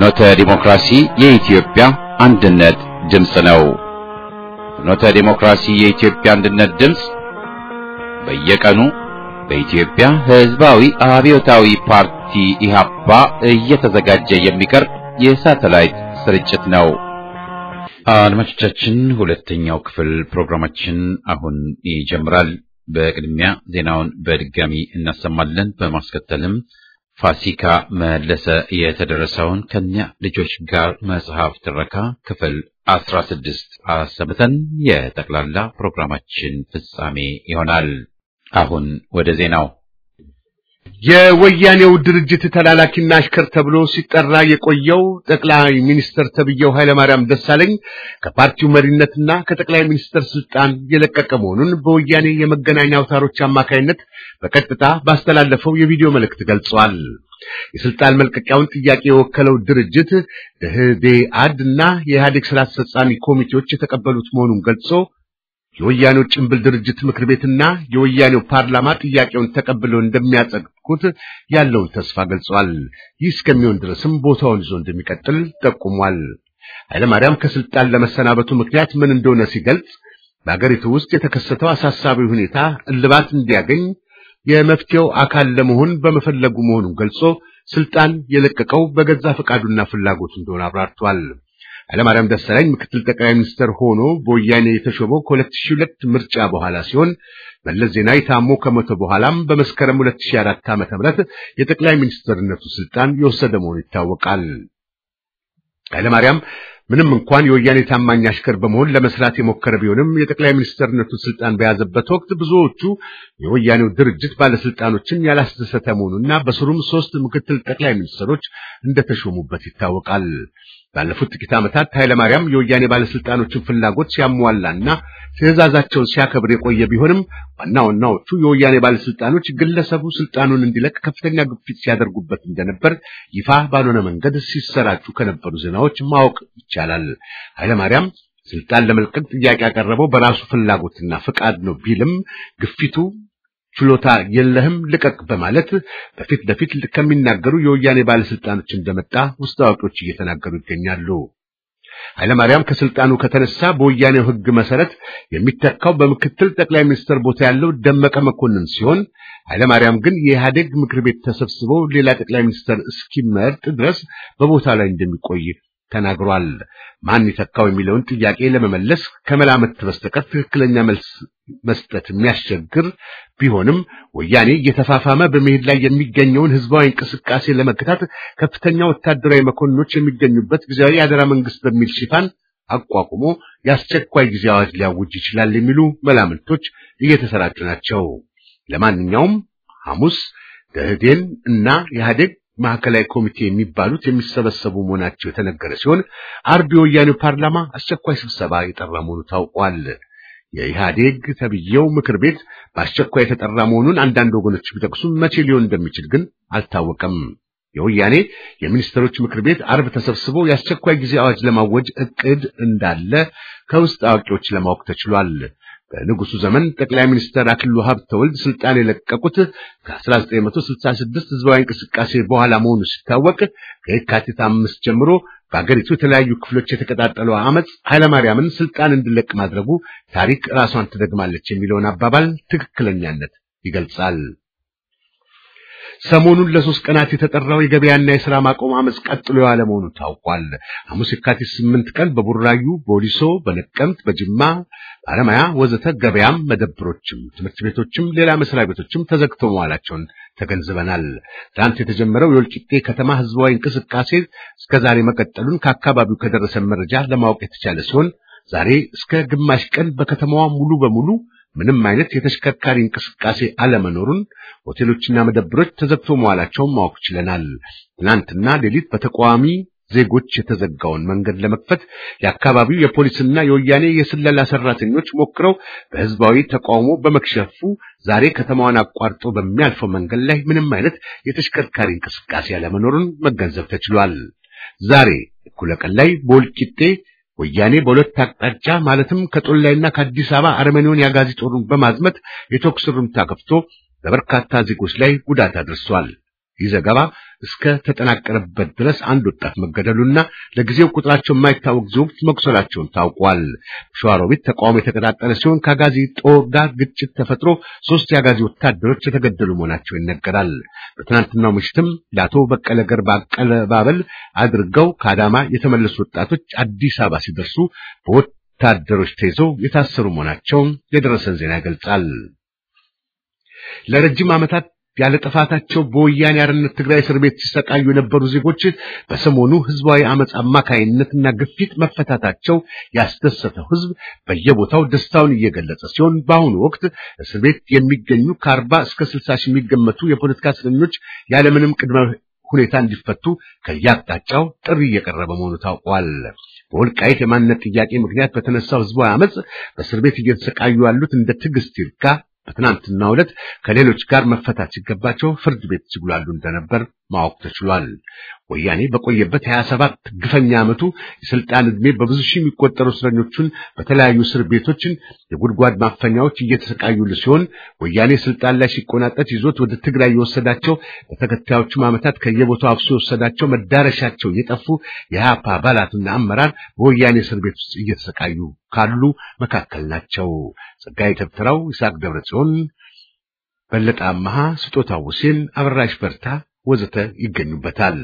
ፍኖተ ዲሞክራሲ የኢትዮጵያ አንድነት ድምፅ ነው። ፍኖተ ዲሞክራሲ የኢትዮጵያ አንድነት ድምፅ በየቀኑ በኢትዮጵያ ሕዝባዊ አብዮታዊ ፓርቲ ኢህአፓ እየተዘጋጀ የሚቀርብ የሳተላይት ስርጭት ነው። አድማጮቻችን፣ ሁለተኛው ክፍል ፕሮግራማችን አሁን ይጀምራል። በቅድሚያ ዜናውን በድጋሚ እናሰማለን። በማስከተልም ፋሲካ መለሰ የተደረሰውን ከኛ ልጆች ጋር መጽሐፍ ትረካ ክፍል አስራ ስድስት አሰምተን የጠቅላላ ፕሮግራማችን ፍጻሜ ይሆናል። አሁን ወደ ዜናው። የወያኔው ድርጅት ተላላኪና አሽከር ተብሎ ሲጠራ የቆየው ጠቅላይ ሚኒስትር ተብዬው ኃይለማርያም ደሳለኝ ከፓርቲው መሪነትና ከጠቅላይ ሚኒስትር ስልጣን የለቀቀ መሆኑን በወያኔ የመገናኛ አውታሮች አማካይነት በቀጥታ ባስተላለፈው የቪዲዮ መልእክት ገልጿል። የስልጣን መልቀቂያውን ጥያቄ የወከለው ድርጅት ደህዴአድ እና የኢህአዴግ ስራ አስፈጻሚ ኮሚቴዎች የተቀበሉት መሆኑን ገልጾ የወያኔው ጭምብል ድርጅት ምክር ቤትና የወያኔው ፓርላማ ጥያቄውን ተቀብለው እንደሚያጸድቁት ያለውን ተስፋ ገልጿል። ይህ እስከሚሆን ድረስም ቦታውን ይዞ እንደሚቀጥል ጠቁሟል። ኃይለማርያም ከስልጣን ለመሰናበቱ ምክንያት ምን እንደሆነ ሲገልጽ በአገሪቱ ውስጥ የተከሰተው አሳሳቢ ሁኔታ እልባት እንዲያገኝ የመፍትሄው አካል ለመሆን በመፈለጉ መሆኑን ገልጾ ስልጣን የለቀቀው በገዛ ፈቃዱና ፍላጎቱ እንደሆነ አብራርቷል። ኃይለማርያም ደሳለኝ ምክትል ጠቅላይ ሚኒስትር ሆኖ በወያኔ የተሾመው ከ2002 ምርጫ በኋላ ሲሆን መለስ ዜናዊ ታሞ ከሞተ በኋላም በመስከረም 2004 ዓ.ም የጠቅላይ ሚኒስትርነቱ ስልጣን የወሰደ መሆኑ ይታወቃል። ኃይለማርያም ምንም እንኳን የወያኔ ታማኝ አሽከር በመሆን ለመስራት የሞከረ ቢሆንም የጠቅላይ ሚኒስትርነቱ ስልጣን በያዘበት ወቅት ብዙዎቹ የወያኔው ድርጅት ባለስልጣኖችን ያላስደሰተ መሆኑና በስሩም ሶስት ምክትል ጠቅላይ ሚኒስትሮች እንደተሾሙበት ይታወቃል። ባለፉት ጥቂት ዓመታት ኃይለማርያም የወያኔ ባለስልጣኖችን ፍላጎት ሲያሟላና ትዕዛዛቸውን ሲያከብር የቆየ ቢሆንም ዋና ዋናዎቹ የወያኔ ባለስልጣኖች ግለሰቡ ስልጣኑን እንዲለቅ ከፍተኛ ግፊት ሲያደርጉበት እንደነበር ይፋ ባልሆነ መንገድ ሲሰራጩ ከነበሩ ዜናዎች ማወቅ ይቻላል። ኃይለማርያም ስልጣን ለመልቀቅ ጥያቄ ያቀረበው በራሱ ፍላጎትና ፍቃድ ነው ቢልም ግፊቱ ችሎታ የለህም ልቀቅ በማለት በፊት ለፊት ከሚናገሩ የወያኔ ባለስልጣኖች እንደመጣ ውስጥ አዋቂዎች እየተናገሩ ይገኛሉ። ኃይለማርያም ከስልጣኑ ከተነሳ በወያኔው ሕግ መሰረት የሚተካው በምክትል ጠቅላይ ሚኒስትር ቦታ ያለው ደመቀ መኮንን ሲሆን ኃይለማርያም ግን የኢህአዴግ ምክር ቤት ተሰብስበው ሌላ ጠቅላይ ሚኒስትር እስኪመርጥ ድረስ በቦታ ላይ እንደሚቆይ ተናግሯል። ማን ይተካው የሚለውን ጥያቄ ለመመለስ ከመላመት በስተቀር ትክክለኛ መልስ መስጠት የሚያስቸግር ቢሆንም ወያኔ እየተፋፋመ በመሄድ ላይ የሚገኘውን ህዝባዊ እንቅስቃሴ ለመከታት ከፍተኛ ወታደራዊ መኮንኖች የሚገኙበት ጊዜያዊ የአደራ መንግስት በሚል ሽፋን አቋቁሞ የአስቸኳይ ጊዜ አዋጅ ሊያውጅ ይችላል የሚሉ መላምቶች እየተሰራጩ ናቸው። ለማንኛውም ሐሙስ ደህዴን እና ኢህአዴግ ማዕከላዊ ኮሚቴ የሚባሉት የሚሰበሰቡ መሆናቸው የተነገረ ሲሆን አርብ የወያኔው ፓርላማ አስቸኳይ ስብሰባ የጠራ መሆኑ ታውቋል። የኢህአዴግ ተብዬው ምክር ቤት በአስቸኳይ የተጠራ መሆኑን አንዳንድ ወገኖች ቢጠቅሱም መቼ ሊሆን እንደሚችል ግን አልታወቀም። የወያኔ የሚኒስትሮች ምክር ቤት አርብ ተሰብስቦ የአስቸኳይ ጊዜ አዋጅ ለማወጅ እቅድ እንዳለ ከውስጥ አዋቂዎች ለማወቅ ተችሏል። በንጉሱ ዘመን ጠቅላይ ሚኒስትር አክሊሉ ሀብተወልድ ስልጣን የለቀቁት ከ1966 ህዝባዊ እንቅስቃሴ በኋላ መሆኑ ሲታወቅ ከየካቲት አምስት ጀምሮ በአገሪቱ የተለያዩ ክፍሎች የተቀጣጠለው አመፅ ኃይለማርያምን ስልጣን እንዲለቅ ማድረጉ ታሪክ ራሷን ትደግማለች የሚለውን አባባል ትክክለኛነት ይገልጻል። ሰሞኑን ለሶስት ቀናት የተጠራው የገበያና የሥራ ማቆም አመፅ ቀጥሎ የዋለ መሆኑ ታውቋል። ሐሙስ የካቲት ስምንት ቀን በቡራዩ፣ በወሊሶ፣ በነቀምት፣ በጅማ፣ በአለማያ ወዘተ ገበያም፣ መደብሮችም፣ ትምህርት ቤቶችም ሌላ መስሪያ ቤቶችም ተዘግተው መዋላቸውን ተገንዝበናል። ትናንት የተጀመረው የወልቂጤ ከተማ ህዝባዊ እንቅስቃሴ እስከዛሬ መቀጠሉን ከአካባቢው ከደረሰ መረጃ ለማወቅ የተቻለ ሲሆን ዛሬ እስከ ግማሽ ቀን በከተማዋ ሙሉ በሙሉ ምንም አይነት የተሽከርካሪ እንቅስቃሴ አለመኖሩን፣ ሆቴሎችና መደብሮች ተዘግቶ መዋላቸውን ማወቅ ችለናል። ትናንትና ሌሊት በተቃዋሚ ዜጎች የተዘጋውን መንገድ ለመክፈት የአካባቢው የፖሊስና የወያኔ የስለላ ሰራተኞች ሞክረው በህዝባዊ ተቃውሞ በመክሸፉ ዛሬ ከተማዋን አቋርጦ በሚያልፈው መንገድ ላይ ምንም አይነት የተሽከርካሪ እንቅስቃሴ አለመኖሩን መገንዘብ ተችሏል። ዛሬ እኩለ ቀን ላይ በወልቂጤ ወያኔ በሁለት አቅጣጫ ማለትም ከጦላይና ከአዲስ አበባ አርመኒውን የአጋዚ ጦሩን በማዝመት የተኩስ ርምታ ከፍቶ በበርካታ ዜጎች ላይ ጉዳት አድርሷል። ይህ ዘገባ እስከ ተጠናቀረበት ድረስ አንድ ወጣት መገደሉና ለጊዜው ቁጥራቸው የማይታወቅ ዜጎች መቁሰላቸውን ታውቋል። ሸዋሮቢት ተቃውሞ የተቀጣጠለ ሲሆን ከአጋዚ ጦር ጋር ግጭት ተፈጥሮ ሶስት የአጋዚ ወታደሮች የተገደሉ መሆናቸው ይነገራል። በትናንትናው ምሽትም ለአቶ በቀለ ገርባ አቀባበል አድርገው ከአዳማ የተመለሱ ወጣቶች አዲስ አበባ ሲደርሱ በወታደሮች ተይዘው የታሰሩ መሆናቸውን የደረሰን ዜና ይገልጻል። ለረጅም ዓመታት ያለ ጥፋታቸው በወያኔ አርነት ትግራይ እስር ቤት ሲሰቃዩ የነበሩ ዜጎች በሰሞኑ ህዝባዊ አመፅ አማካይነትና ግፊት መፈታታቸው ያስደሰተው ህዝብ በየቦታው ደስታውን እየገለጸ ሲሆን በአሁኑ ወቅት እስር ቤት የሚገኙ ከአርባ እስከ ስልሳ ሺህ የሚገመቱ የፖለቲካ እስረኞች ያለምንም ቅድመ ሁኔታ እንዲፈቱ ከየአቅጣጫው ጥሪ እየቀረበ መሆኑ ታውቋል። በወልቃይት የማንነት ጥያቄ ምክንያት በተነሳው ህዝባዊ አመፅ በእስር ቤት እየተሰቃዩ ያሉት እንደ ትዕግስት ይርጋ በትናንትናው ዕለት ከሌሎች ጋር መፈታት ሲገባቸው ፍርድ ቤት ሲጉላሉ እንደነበር ማወቅ ተችሏል። ወያኔ በቆየበት 27 ግፈኛ ዓመቱ የስልጣን ዕድሜ በብዙ ሺህ የሚቆጠሩ እስረኞቹን በተለያዩ እስር ቤቶችን የጉድጓድ ማፈኛዎች እየተሰቃዩሉ ሲሆን ወያኔ ስልጣን ላይ ሲቆናጠጥ ይዞት ወደ ትግራይ የወሰዳቸው በተከታዮቹም ዓመታት ከየቦታው አፍሶ የወሰዳቸው መዳረሻቸው የጠፉ የኢህአፓ አባላትና አመራር በወያኔ እስር ቤት ውስጥ እየተሰቃዩ ካሉ መካከል ናቸው። ጸጋዬ ተብትራው፣ ይስሐቅ ደብረጽዮን፣ በለጠ አመሃ፣ ስጦታው ሁሴን፣ አበራሽ በርታ ወዘተ ይገኙበታል።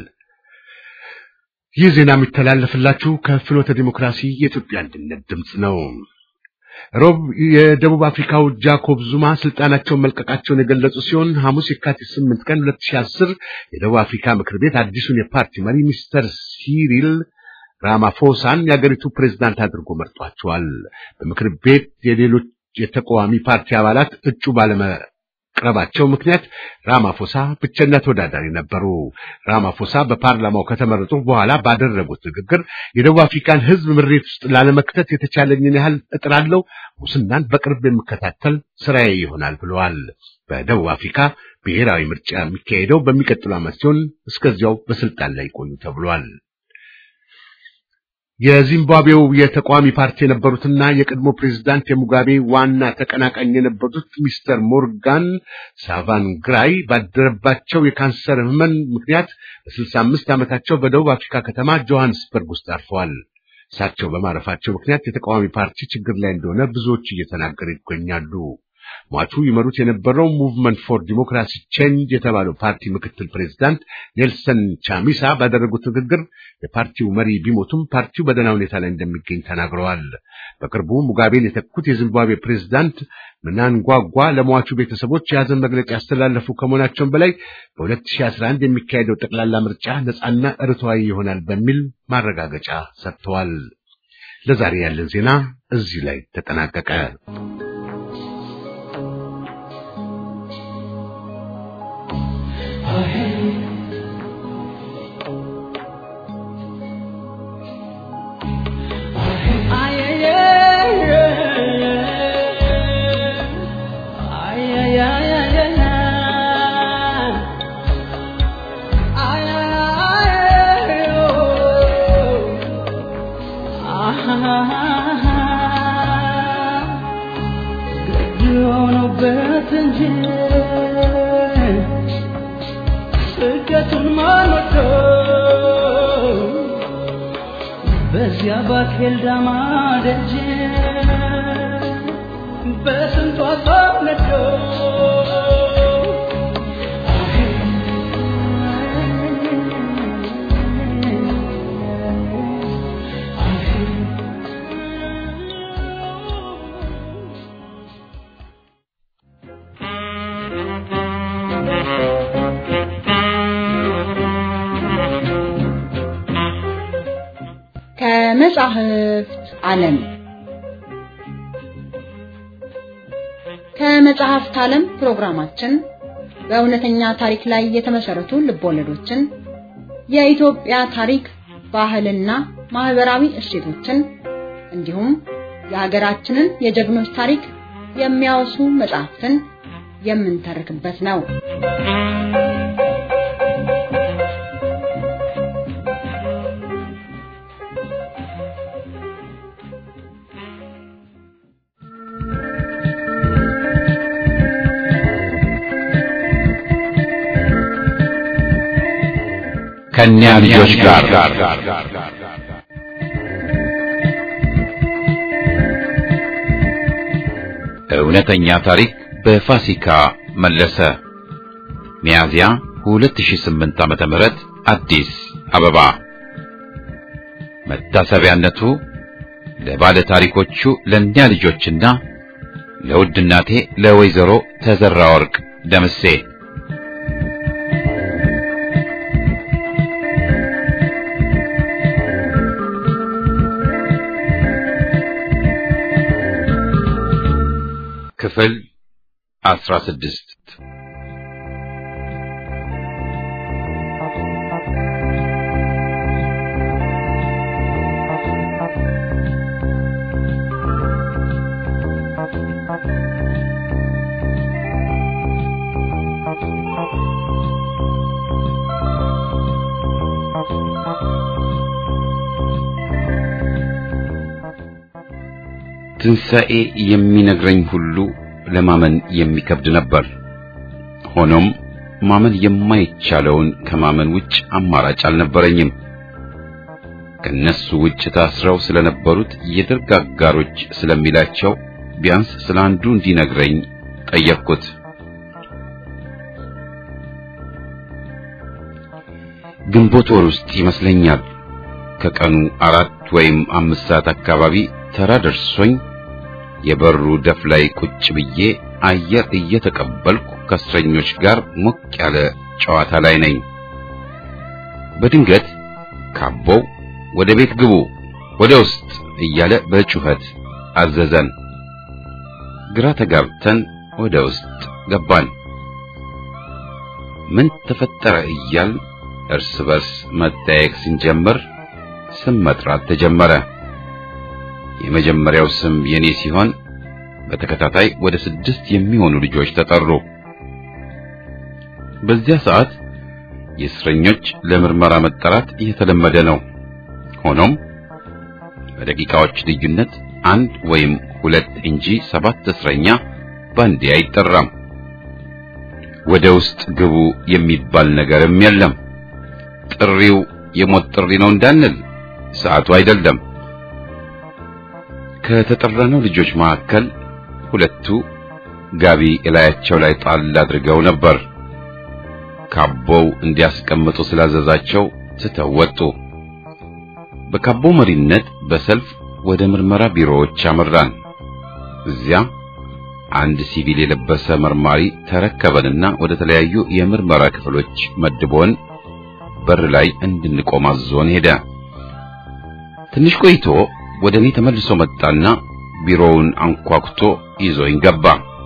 ይህ ዜና የሚተላለፍላችሁ ከፍኖተ ዲሞክራሲ የኢትዮጵያ አንድነት ድምፅ ነው። ሮብ የደቡብ አፍሪካው ጃኮብ ዙማ ስልጣናቸውን መልቀቃቸውን የገለጹ ሲሆን ሐሙስ የካቲት 8 ቀን 2010 የደቡብ አፍሪካ ምክር ቤት አዲሱን የፓርቲ መሪ ሚስተር ሲሪል ራማፎሳን የአገሪቱ ፕሬዝዳንት አድርጎ መርጧቸዋል። በምክር ቤት የሌሎች የተቃዋሚ ፓርቲ አባላት እጩ ባለመቅረባቸው ምክንያት ራማፎሳ ብቸኛ ተወዳዳሪ ነበሩ። ራማፎሳ በፓርላማው ከተመረጡ በኋላ ባደረጉት ንግግር የደቡብ አፍሪካን ሕዝብ ምሬት ውስጥ ላለመክተት የተቻለኝን ያህል እጥራለሁ፣ ሙስናን በቅርብ የምከታተል ስራዬ ይሆናል ብለዋል። በደቡብ አፍሪካ ብሔራዊ ምርጫ የሚካሄደው በሚቀጥለው ዓመት ሲሆን እስከዚያው በስልጣን ላይ ይቆዩ ተብሏል። የዚምባብዌው የተቃዋሚ ፓርቲ የነበሩትና የቀድሞ ፕሬዝዳንት የሙጋቤ ዋና ተቀናቃኝ የነበሩት ሚስተር ሞርጋን ሳቫንግራይ ባደረባቸው የካንሰር ህመም ምክንያት በስልሳ አምስት ዓመታቸው በደቡብ አፍሪካ ከተማ ጆሃንስበርግ ውስጥ አርፈዋል። እሳቸው በማረፋቸው ምክንያት የተቃዋሚ ፓርቲ ችግር ላይ እንደሆነ ብዙዎች እየተናገሩ ይገኛሉ። ሟቹ ይመሩት የነበረው ሙቭመንት ፎር ዲሞክራሲ ቼንጅ የተባለው ፓርቲ ምክትል ፕሬዝዳንት ኔልሰን ቻሚሳ ባደረጉት ንግግር የፓርቲው መሪ ቢሞቱም ፓርቲው በደህና ሁኔታ ላይ እንደሚገኝ ተናግረዋል። በቅርቡ ሙጋቤን የተኩት የዚምባብዌ ፕሬዝዳንት ምናንጓጓ ለሟቹ ቤተሰቦች የሐዘን መግለጫ ያስተላለፉ ከመሆናቸውም በላይ በ2011 የሚካሄደው ጠቅላላ ምርጫ ነጻና ርትዓዊ ይሆናል በሚል ማረጋገጫ ሰጥተዋል። ለዛሬ ያለን ዜና እዚህ ላይ ተጠናቀቀ። በዚያ ባኬል ዳማ ደጅ በስንቷ ሰው ነዶ ከመጻሕፍት ዓለም ከመጽሐፍት ዓለም ፕሮግራማችን በእውነተኛ ታሪክ ላይ የተመሰረቱ ልቦለዶችን፣ የኢትዮጵያ ታሪክ፣ ባህልና ማህበራዊ እሴቶችን እንዲሁም የሀገራችንን የጀግኖች ታሪክ የሚያወሱ መጽሐፍትን የምንተርክበት ነው። ከእኛ ልጆች ጋር እውነተኛ ታሪክ በፋሲካ መለሰ ሚያዝያ 2008 ዓመተ ምህረት አዲስ አበባ መታሰቢያነቱ ለባለ ታሪኮቹ ለእኛ ልጆችና ለውድ እናቴ ለወይዘሮ ተዘራ ወርቅ ደምሴ ክፍል አስራ ስድስት ትንሣኤ የሚነግረኝ ሁሉ ለማመን የሚከብድ ነበር። ሆኖም ማመን የማይቻለውን ከማመን ውጭ አማራጭ አልነበረኝም። ከነሱ ውጭ ታስረው ስለነበሩት የደርግ አጋሮች ስለሚላቸው ቢያንስ ስለ አንዱ እንዲነግረኝ ጠየቅኩት። ግንቦት ወር ውስጥ ይመስለኛል ከቀኑ አራት ወይም አምስት ሰዓት አካባቢ ተራ ደርሶኝ የበሩ ደፍ ላይ ቁጭ ብዬ አየር እየተቀበልኩ ከእስረኞች ጋር ሞቅ ያለ ጨዋታ ላይ ነኝ። በድንገት ካቦው ወደ ቤት ግቡ፣ ወደ ውስጥ እያለ በጩኸት አዘዘን። ግራ ተጋብተን ወደ ውስጥ ገባን። ምን ተፈጠረ እያል እርስ በርስ መጠያየቅ ስንጀምር ስም መጥራት ተጀመረ። የመጀመሪያው ስም የኔ ሲሆን በተከታታይ ወደ ስድስት የሚሆኑ ልጆች ተጠሩ። በዚያ ሰዓት የእስረኞች ለምርመራ መጠራት የተለመደ ነው። ሆኖም በደቂቃዎች ልዩነት አንድ ወይም ሁለት እንጂ ሰባት እስረኛ ባንዴ አይጠራም። ወደ ውስጥ ግቡ የሚባል ነገርም የለም። ጥሪው የሞት ጥሪ ነው እንዳንል ሰዓቱ አይደለም። ከተጠራነው ልጆች መካከል ሁለቱ ጋቢ እላያቸው ላይ ጣል አድርገው ነበር። ካቦው እንዲያስቀምጡ ስላዘዛቸው ትተው ወጡ። በካቦው መሪነት በሰልፍ ወደ ምርመራ ቢሮዎች አመራን። እዚያ አንድ ሲቪል የለበሰ መርማሪ ተረከበንና ወደ ተለያዩ የምርመራ ክፍሎች መድቦን በር ላይ እንድንቆም አዞን ሄደ። ትንሽ ቆይቶ ወደ እኔ ተመልሶ መጣና ቢሮውን አንኳኩቶ ይዞኝ ገባ።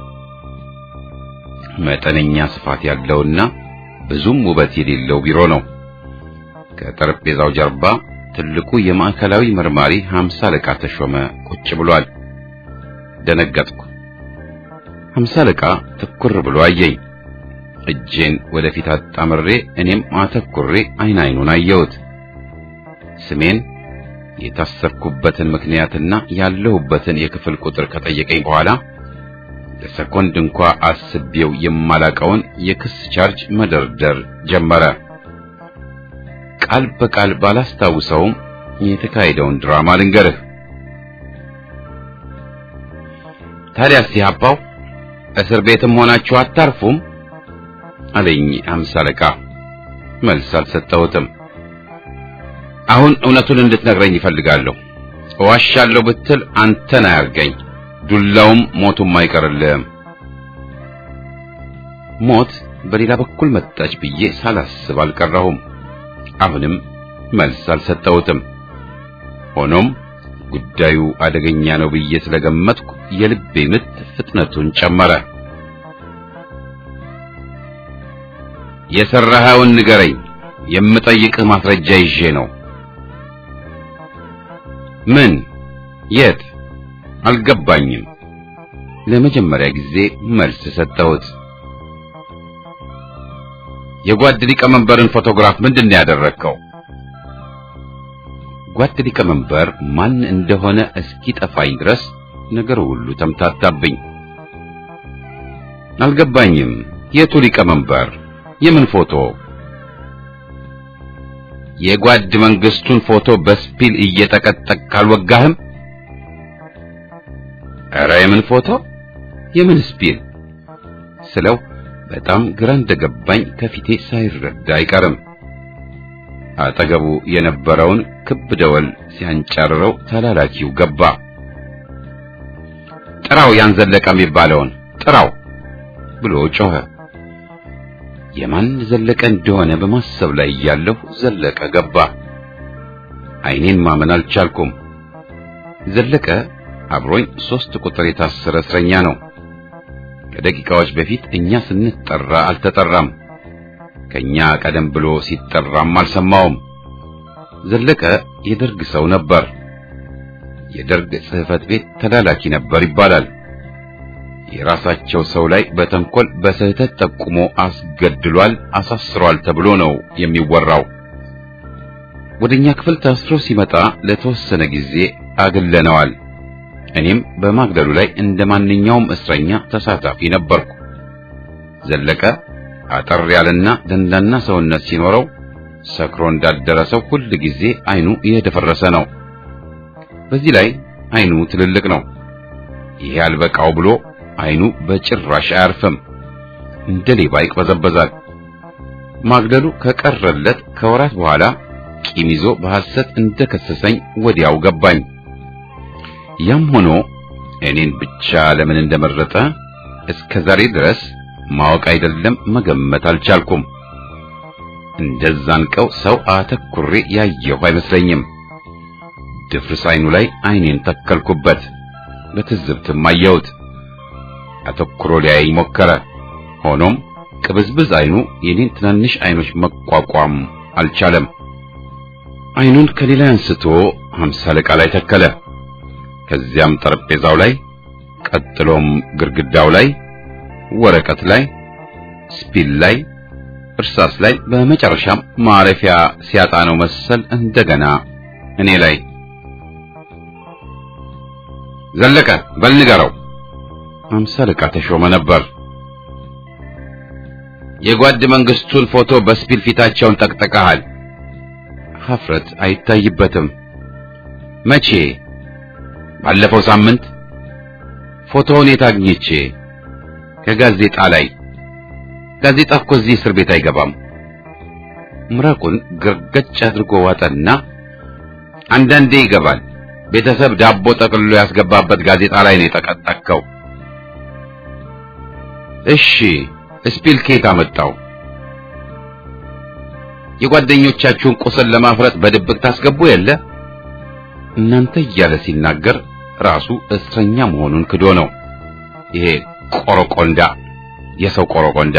መጠነኛ ስፋት ያለውና ብዙም ውበት የሌለው ቢሮ ነው። ከጠረጴዛው ጀርባ ትልቁ የማዕከላዊ መርማሪ ሀምሳ አለቃ ተሾመ ቁጭ ብሏል። ደነገጥኩ። ሀምሳ አለቃ ትኩር ብሎ አየኝ። እጄን ወደፊት አጣምሬ እኔም አተኩሬ አይን አይኑን አየሁት። ስሜን የታሰርኩበትን ምክንያትና ያለሁበትን የክፍል ቁጥር ከጠየቀኝ በኋላ ለሰኮንድ እንኳ አስቤው የማላቀውን የክስ ቻርጅ መደርደር ጀመረ። ቃል በቃል ባላስታውሰውም የተካሄደውን ድራማ ልንገርህ። ታዲያስ ኢህአፓው እስር ቤትም ሆናችሁ አታርፉም አለኝ አምሳ አለቃ። መልስ አልሰጠሁትም። አሁን እውነቱን እንድትነግረኝ ይፈልጋለሁ። እዋሻለሁ ብትል አንተን አያርገኝ፣ ዱላውም ሞቱም አይቀርልህም። ሞት በሌላ በኩል መጣች ብዬ ሳላስብ አልቀረሁም። አሁንም መልስ አልሰጠሁትም። ሆኖም ጉዳዩ አደገኛ ነው ብዬ ስለገመትኩ የልቤ ምት ፍጥነቱን ጨመረ። የሰራኸውን ንገረኝ፣ የምጠይቅህ ማስረጃ ይዤ ነው። ምን? የት? አልገባኝም። ለመጀመሪያ ጊዜ መልስ ሰጠሁት። የጓድ ሊቀመንበርን ፎቶግራፍ ምንድን ነው ያደረግከው? ጓድ ሊቀመንበር ማን እንደሆነ እስኪጠፋኝ ድረስ ነገሩ ሁሉ ተምታታብኝ። አልገባኝም። የቱ ሊቀመንበር? የምን ፎቶ? የጓድ መንግስቱን ፎቶ በስፒል እየጠቀጠቅ ካልወጋህም? ኧረ የምን ፎቶ የምን ስፒል ስለው በጣም ግራ እንደገባኝ ከፊቴ ሳይረዳ አይቀርም። አጠገቡ የነበረውን ክብ ደወል ሲያንጨርረው ተላላኪው ገባ። ጥራው ያን ዘለቀ የሚባለውን ጥራው ብሎ ጮኸ። የማን ዘለቀ እንደሆነ በማሰብ ላይ እያለሁ ዘለቀ ገባ። ዓይኔን ማመን አልቻልኩም። ዘለቀ አብሮኝ ሶስት ቁጥር የታሰረ እስረኛ ነው። ከደቂቃዎች በፊት እኛ ስንጠራ አልተጠራም። ከኛ ቀደም ብሎ ሲጠራም አልሰማውም። ዘለቀ የደርግ ሰው ነበር። የደርግ ጽሕፈት ቤት ተላላኪ ነበር ይባላል። የራሳቸው ሰው ላይ በተንኮል በስህተት ጠቁሞ አስገድሏል፣ አሳስሯል ተብሎ ነው የሚወራው። ወደኛ ክፍል ታስሮ ሲመጣ ለተወሰነ ጊዜ አግለነዋል። እኔም በማግደሉ ላይ እንደ ማንኛውም እስረኛ ተሳታፊ ነበርኩ። ዘለቀ አጠር ያለና ደንዳና ሰውነት ሲኖረው ሰክሮ እንዳደረ ሰው ሁል ጊዜ አይኑ የደፈረሰ ነው። በዚህ ላይ አይኑ ትልልቅ ነው። ይሄ አልበቃው ብሎ አይኑ በጭራሽ አያርፍም። እንደ ሌባ ይቅበዘበዛል። ማግደሉ ከቀረለት ከወራት በኋላ ቂም ይዞ በሐሰት እንደከሰሰኝ ወዲያው ገባኝ። ያም ሆኖ እኔን ብቻ ለምን እንደመረጠ እስከ ዛሬ ድረስ ማወቅ አይደለም መገመት አልቻልኩም። እንደዛን ቀው ሰው አተኩሬ ያየሁ አይመስለኝም። ድፍርስ አይኑ ላይ አይኔን ተከልኩበት። በትዝብትም አየሁት። አተኩሮ ሊያይ ሞከረ። ሆኖም ቅብዝብዝ አይኑ የኔን ትናንሽ አይኖች መቋቋም አልቻለም። አይኑን ከሌላ አንስቶ ሀምሳ አለቃ ላይ ተከለ። ከዚያም ጠረጴዛው ላይ፣ ቀጥሎም ግድግዳው ላይ፣ ወረቀት ላይ፣ ስፒል ላይ፣ እርሳስ ላይ፣ በመጨረሻም ማረፊያ ሲያጣ ነው መሰል እንደገና እኔ ላይ ዘለቀ በል ንገረው። ሀምሳ አለቃ ተሾመ ነበር። የጓድ መንግስቱን ፎቶ በስፒል ፊታቸውን ጠቅጥቀሃል። ሀፍረት አይታይበትም። መቼ? ባለፈው ሳምንት። ፎቶውን የት አግኝቼ? ከጋዜጣ ላይ። ጋዜጣ እኮ እዚህ እስር ቤት አይገባም። ምራቁን ግርገጭ አድርጎ ዋጠና አንዳንዴ ይገባል። ቤተሰብ ዳቦ ጠቅልሎ ያስገባበት ጋዜጣ ላይ ነው የጠቀጠቅከው። እሺ ስፒል ኬት አመጣው? የጓደኞቻችሁን ቁስል ለማፍረጥ በድብቅ ታስገቡ የለ እናንተ እያለ ሲናገር ራሱ እስረኛ መሆኑን ክዶ ነው። ይሄ ቆረቆንዳ፣ የሰው ቆረቆንዳ።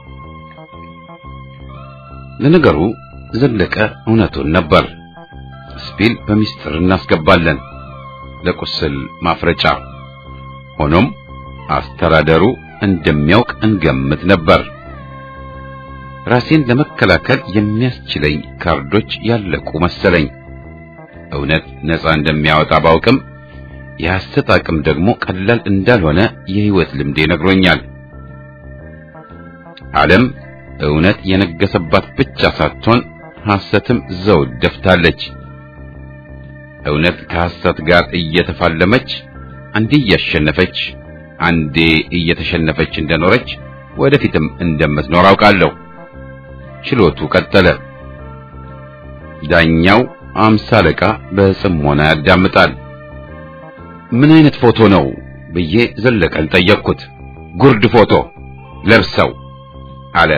ለነገሩ ዘለቀ እውነቱን ነበር። ስፒል በሚስጥር እናስገባለን ለቁስል ማፍረጫ። ሆኖም አስተዳደሩ እንደሚያውቅ እንገምት ነበር። ራሴን ለመከላከል የሚያስችለኝ ካርዶች ያለቁ መሰለኝ። እውነት ነፃ እንደሚያወጣ ባውቅም የሐሰት አቅም ደግሞ ቀላል እንዳልሆነ የሕይወት ልምዴ ነግሮኛል። ዓለም እውነት የነገሰባት ብቻ ሳትሆን ሐሰትም ዘውድ ደፍታለች። እውነት ከሐሰት ጋር እየተፋለመች አንዴ እያሸነፈች አንዴ እየተሸነፈች እንደኖረች ወደፊትም እንደምትኖር አውቃለሁ። ችሎቱ ቀጠለ። ዳኛው አምሳ አለቃ በጽሞና ያዳምጣል። ምን አይነት ፎቶ ነው ብዬ ዘለቀን ጠየቅኩት። ጉርድ ፎቶ ለብሰው አለ።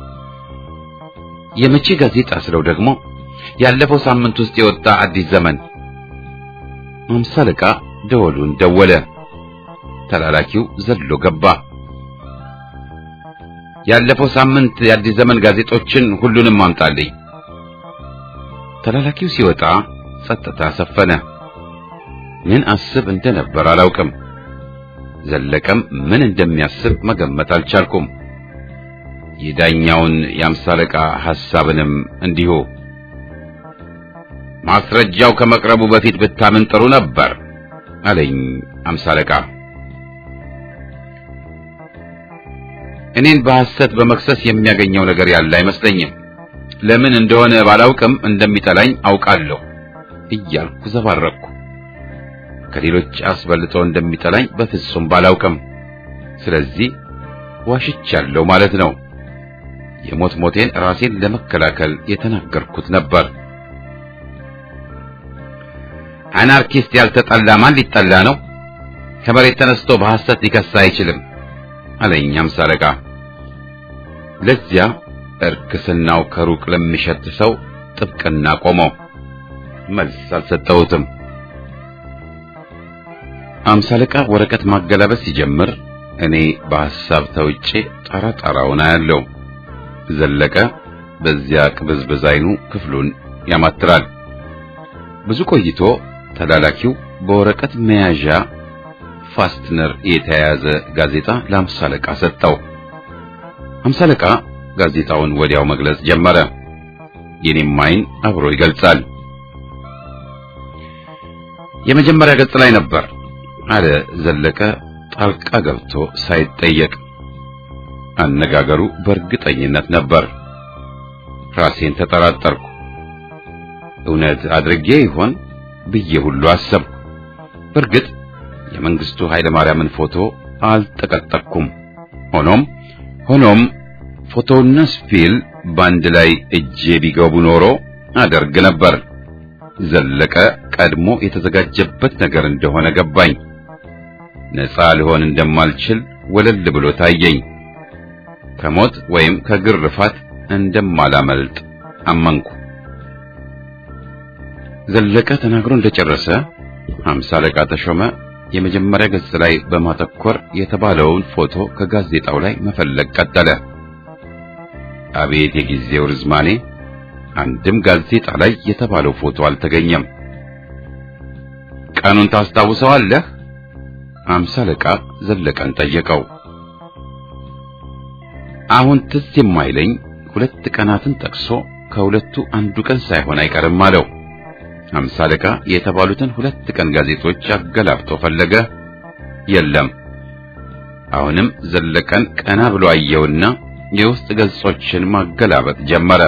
የመቼ ጋዜጣ ስለው ደግሞ ያለፈው ሳምንት ውስጥ የወጣ አዲስ ዘመን። አምሳ አለቃ ደወሉን ደወለ። ተላላኪው ዘሎ ገባ። ያለፈው ሳምንት የአዲስ ዘመን ጋዜጦችን ሁሉንም አምጣልኝ። ተላላኪው ሲወጣ ጸጥታ ሰፈነ። ምን አስብ እንደነበር አላውቅም። ዘለቀም ምን እንደሚያስብ መገመት አልቻልኩም። የዳኛውን የአምሳ አለቃ ሐሳብንም እንዲሁ። ማስረጃው ከመቅረቡ በፊት ብታምን ጥሩ ነበር አለኝ አምሳ አለቃ። እኔን በሐሰት በመክሰስ የሚያገኘው ነገር ያለ አይመስለኝም። ለምን እንደሆነ ባላውቅም እንደሚጠላኝ አውቃለሁ እያልኩ ዘባረቅኩ። ከሌሎች አስበልጦ እንደሚጠላኝ በፍጹም ባላውቅም፣ ስለዚህ ዋሽቻለሁ ማለት ነው። የሞት ሞቴን ራሴን ለመከላከል የተናገርኩት ነበር። አናርኪስት ያልተጠላ ማን ሊጠላ ነው? ከመሬት ተነስቶ በሐሰት ሊከሳ አይችልም አለኝ አምሳ አለቃ። ለዚያ እርክስናው ከሩቅ ለሚሸት ሰው ጥብቅና ቆመው መልስ አልሰጠሁትም። አምሳ አለቃ ወረቀት ማገላበጥ ሲጀምር እኔ በሐሳብ ተውጬ ጣራ ጣራውን አያለው። ዘለቀ በዚያ ቅብዝብዝ አይኑ ክፍሉን ያማትራል። ብዙ ቆይቶ ተላላኪው በወረቀት መያዣ ፋስትነር የተያያዘ ጋዜጣ ለአምሳ አለቃ ሰጠው። አምሳ አለቃ ጋዜጣውን ወዲያው መግለጽ ጀመረ። የኔም አይን አብሮ ይገልጻል። የመጀመሪያ ገጽ ላይ ነበር አለ ዘለቀ ጣልቃ ገብቶ ሳይጠየቅ። አነጋገሩ በእርግጠኝነት ነበር። ራሴን ተጠራጠርኩ። እውነት አድርጌ ይሆን ብዬ ሁሉ አሰብኩ። በእርግጥ የመንግስቱ ኃይለ ማርያምን ፎቶ አልጠቀጠቅኩም። ሆኖም ሆኖም ፎቶውና ስፒል በአንድ ላይ እጄ ቢገቡ ኖሮ አደርግ ነበር። ዘለቀ ቀድሞ የተዘጋጀበት ነገር እንደሆነ ገባኝ። ነፃ ልሆን እንደማልችል ወለል ብሎ ታየኝ። ከሞት ወይም ከግርፋት እንደማላመልጥ አመንኩ። ዘለቀ ተናግሮ እንደጨረሰ ሃምሳ አለቃ ተሾመ የመጀመሪያ ገጽ ላይ በማተኮር የተባለውን ፎቶ ከጋዜጣው ላይ መፈለግ ቀጠለ። አቤት የጊዜው ርዝማኔ! አንድም ጋዜጣ ላይ የተባለው ፎቶ አልተገኘም። ቀኑን ታስታውሰዋለህ? ሃምሳ አለቃ ዘለቀን ጠየቀው። አሁን ትዝ የማይለኝ ሁለት ቀናትን ጠቅሶ ከሁለቱ አንዱ ቀን ሳይሆን አይቀርም አለው። ሃምሳ አለቃ የተባሉትን ሁለት ቀን ጋዜጦች አገላብጦ ፈለገ። የለም። አሁንም ዘለቀን ቀና ብሎ አየውና የውስጥ ገጾችን ማገላበጥ ጀመረ።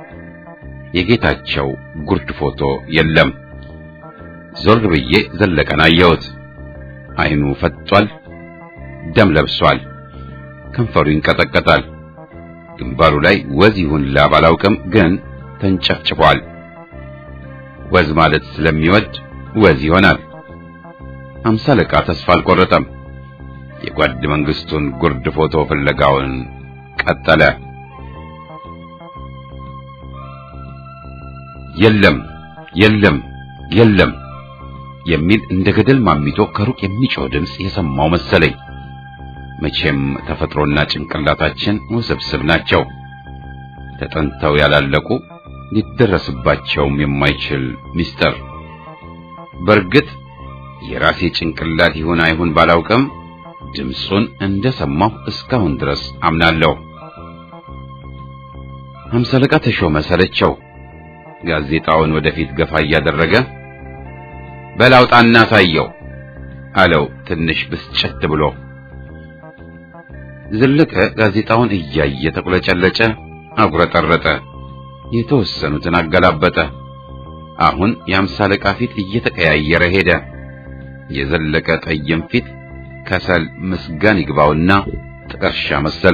የጌታቸው ጉርድ ፎቶ የለም። ዞር ብዬ ዘለቀን አየሁት። አይኑ ፈጧል፣ ደም ለብሷል፣ ከንፈሩ ይንቀጠቀጣል። ግንባሩ ላይ ወዝ ይሁን ላብ አላውቅም፣ ግን ተንጨፍጭፏል። ወዝ ማለት ስለሚወድ ወዝ ይሆናል። ሃምሳ አለቃ ተስፋ አልቆረጠም። የጓድ መንግስቱን ጉርድ ፎቶ ፍለጋውን ቀጠለ። የለም የለም የለም የሚል እንደ ገደል ማሚቶ ከሩቅ የሚጮህ ድምፅ የሰማው መሰለኝ። መቼም ተፈጥሮና ጭንቅላታችን ውስብስብ ናቸው። ተጠንተው ያላለቁ ሊደረስባቸውም የማይችል ምስጢር። በእርግጥ የራሴ ጭንቅላት ይሁን አይሁን ባላውቅም ድምፁን እንደሰማሁ እስካሁን ድረስ አምናለሁ። ሃምሳ አለቃ ተሾመ ሰለቸው። ጋዜጣውን ወደፊት ገፋ እያደረገ በላውጣና ሳየው አለው ትንሽ ብስጭት ብሎ። ዘለቀ ጋዜጣውን እያየ ተቁለጨለጨ፣ አጉረጠረጠ፣ የተወሰኑትን አገላበጠ። አሁን የሃምሳ አለቃ ፊት እየተቀያየረ ሄደ። የዘለቀ ጠይም ፊት ከሰል ምስጋን ይግባውና ጥቀርሻ መሰለ።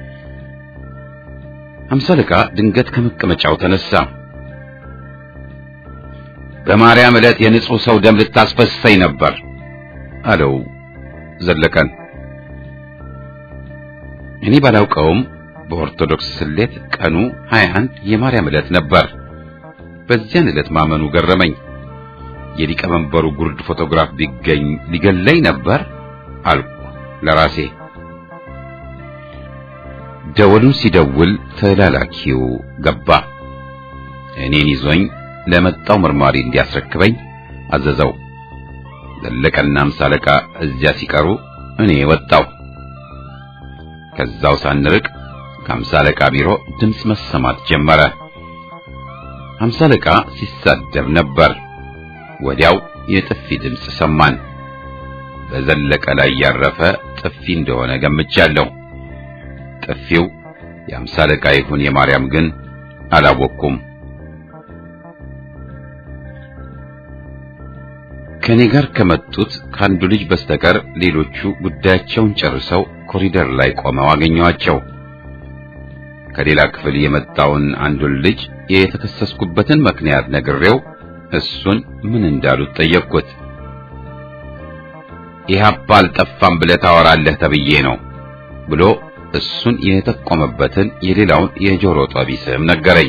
ሃምሳ አለቃ ድንገት ከመቀመጫው ተነሳ። በማርያም ዕለት የንጹሕ ሰው ደም ልታስፈሰኝ ነበር አለው ዘለቀን። እኔ ባላውቀውም በኦርቶዶክስ ስሌት ቀኑ 21 የማርያም ዕለት ነበር። በዚያን ዕለት ማመኑ ገረመኝ። የሊቀመንበሩ ጉርድ ፎቶግራፍ ቢገኝ ሊገለኝ ነበር አልኩ ለራሴ። ደወሉን ሲደውል ተላላኪው ገባ። እኔን ይዞኝ ለመጣው መርማሪ እንዲያስረክበኝ አዘዘው። ዘለቀና ሃምሳ አለቃ እዚያ ሲቀሩ እኔ ወጣው። ከዛው ሳንርቅ ከሃምሳ አለቃ ቢሮ ድምፅ መሰማት ጀመረ። ሃምሳ አለቃ ሲሳደብ ነበር። ወዲያው የጥፊ ድምፅ ሰማን። በዘለቀ ላይ ያረፈ ጥፊ እንደሆነ ገምቻለሁ። ጥፊው የሃምሳ አለቃ ይሁን የማርያም ግን አላወቅኩም። ከኔ ጋር ከመጡት ከአንዱ ልጅ በስተቀር ሌሎቹ ጉዳያቸውን ጨርሰው ኮሪደር ላይ ቆመው አገኘዋቸው። ከሌላ ክፍል የመጣውን አንዱን ልጅ የተከሰስኩበትን ምክንያት ነግሬው እሱን ምን እንዳሉት ጠየቅኩት። ኢህአፓ አልጠፋም ብለህ ታወራለህ ተብዬ ነው ብሎ እሱን የተቆመበትን የሌላውን የጆሮ ጠቢ ስም ነገረኝ።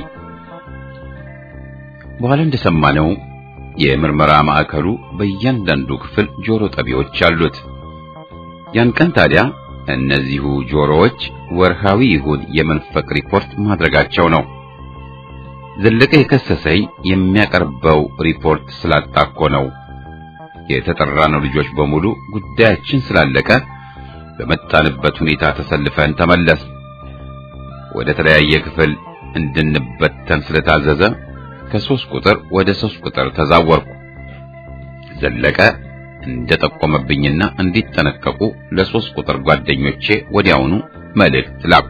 በኋላ እንደሰማነው የምርመራ ማዕከሉ በእያንዳንዱ ክፍል ጆሮ ጠቢዎች አሉት። ያን ቀን ታዲያ እነዚሁ ጆሮዎች ወርሃዊ ይሁን የመንፈቅ ሪፖርት ማድረጋቸው ነው። ዘለቀ የከሰሰኝ የሚያቀርበው ሪፖርት ስላጣኮ ነው። የተጠራነው ልጆች በሙሉ ጉዳያችን ስላለቀ በመጣንበት ሁኔታ ተሰልፈን ተመለስ። ወደ ተለያየ ክፍል እንድንበተን ስለታዘዘ ከሶስት ቁጥር ወደ ሶስት ቁጥር ተዛወርኩ። ዘለቀ እንደጠቆመብኝና እንዲጠነቀቁ ለሶስት ቁጥር ጓደኞቼ ወዲያውኑ መልእክት ላኩ።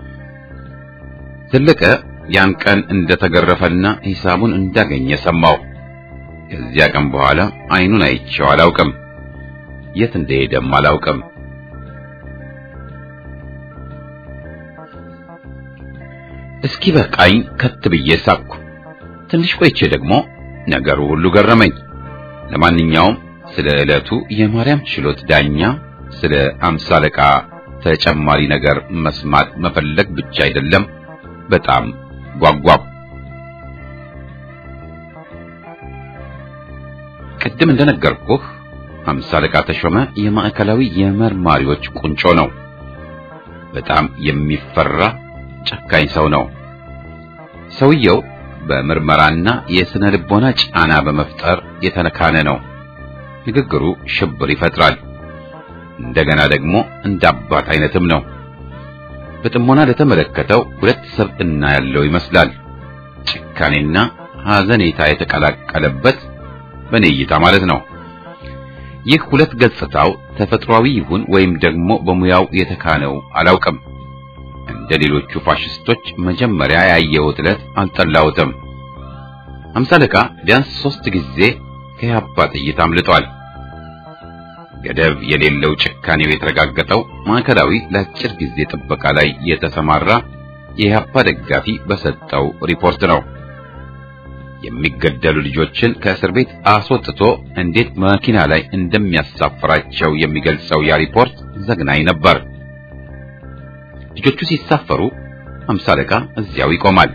ዘለቀ ያን ቀን እንደተገረፈና ሂሳቡን እንዳገኘ ሰማሁ። ከዚያ ቀን በኋላ አይኑን አይቼው አላውቅም። የት እንደሄደም አላውቅም። እስኪ በቃኝ ከት ብዬ ሳቅኩ። ትንሽ ቆይቼ ደግሞ ነገሩ ሁሉ ገረመኝ። ለማንኛውም ስለ ዕለቱ የማርያም ችሎት ዳኛ ስለ አምሳ አለቃ ተጨማሪ ነገር መስማት መፈለግ ብቻ አይደለም፣ በጣም ጓጓው። ቅድም እንደነገርኩህ አምሳ አለቃ ተሾመ የማዕከላዊ የመርማሪዎች ቁንጮ ነው። በጣም የሚፈራ ጨካኝ ሰው ነው። ሰውየው በምርመራና የስነ ልቦና ጫና በመፍጠር የተነካነ ነው። ንግግሩ ሽብር ይፈጥራል። እንደገና ደግሞ እንደ አባት አይነትም ነው። በጥሞና ለተመለከተው ሁለት ሰብዕና ያለው ይመስላል። ጭካኔና ሐዘኔታ የተቀላቀለበት በኔ እይታ ማለት ነው። ይህ ሁለት ገጽታው ተፈጥሯዊ ይሁን ወይም ደግሞ በሙያው የተካነው አላውቅም። እንደ ሌሎቹ ፋሽስቶች መጀመሪያ ያየሁት ዕለት አልጠላሁትም። አምሳ አለቃ ቢያንስ ሦስት ጊዜ ከያባ ጥይት አምልጧል። ገደብ የሌለው ጭካኔው የተረጋገጠው ማዕከላዊ ለአጭር ጊዜ ጥበቃ ላይ የተሰማራ የኢህአፓ ደጋፊ በሰጠው ሪፖርት ነው። የሚገደሉ ልጆችን ከእስር ቤት አስወጥቶ እንዴት መኪና ላይ እንደሚያሳፍራቸው የሚገልጸው ያ ሪፖርት ዘግናኝ ነበር። ልጆቹ ሲሳፈሩ አምሳ አለቃ እዚያው ይቆማል።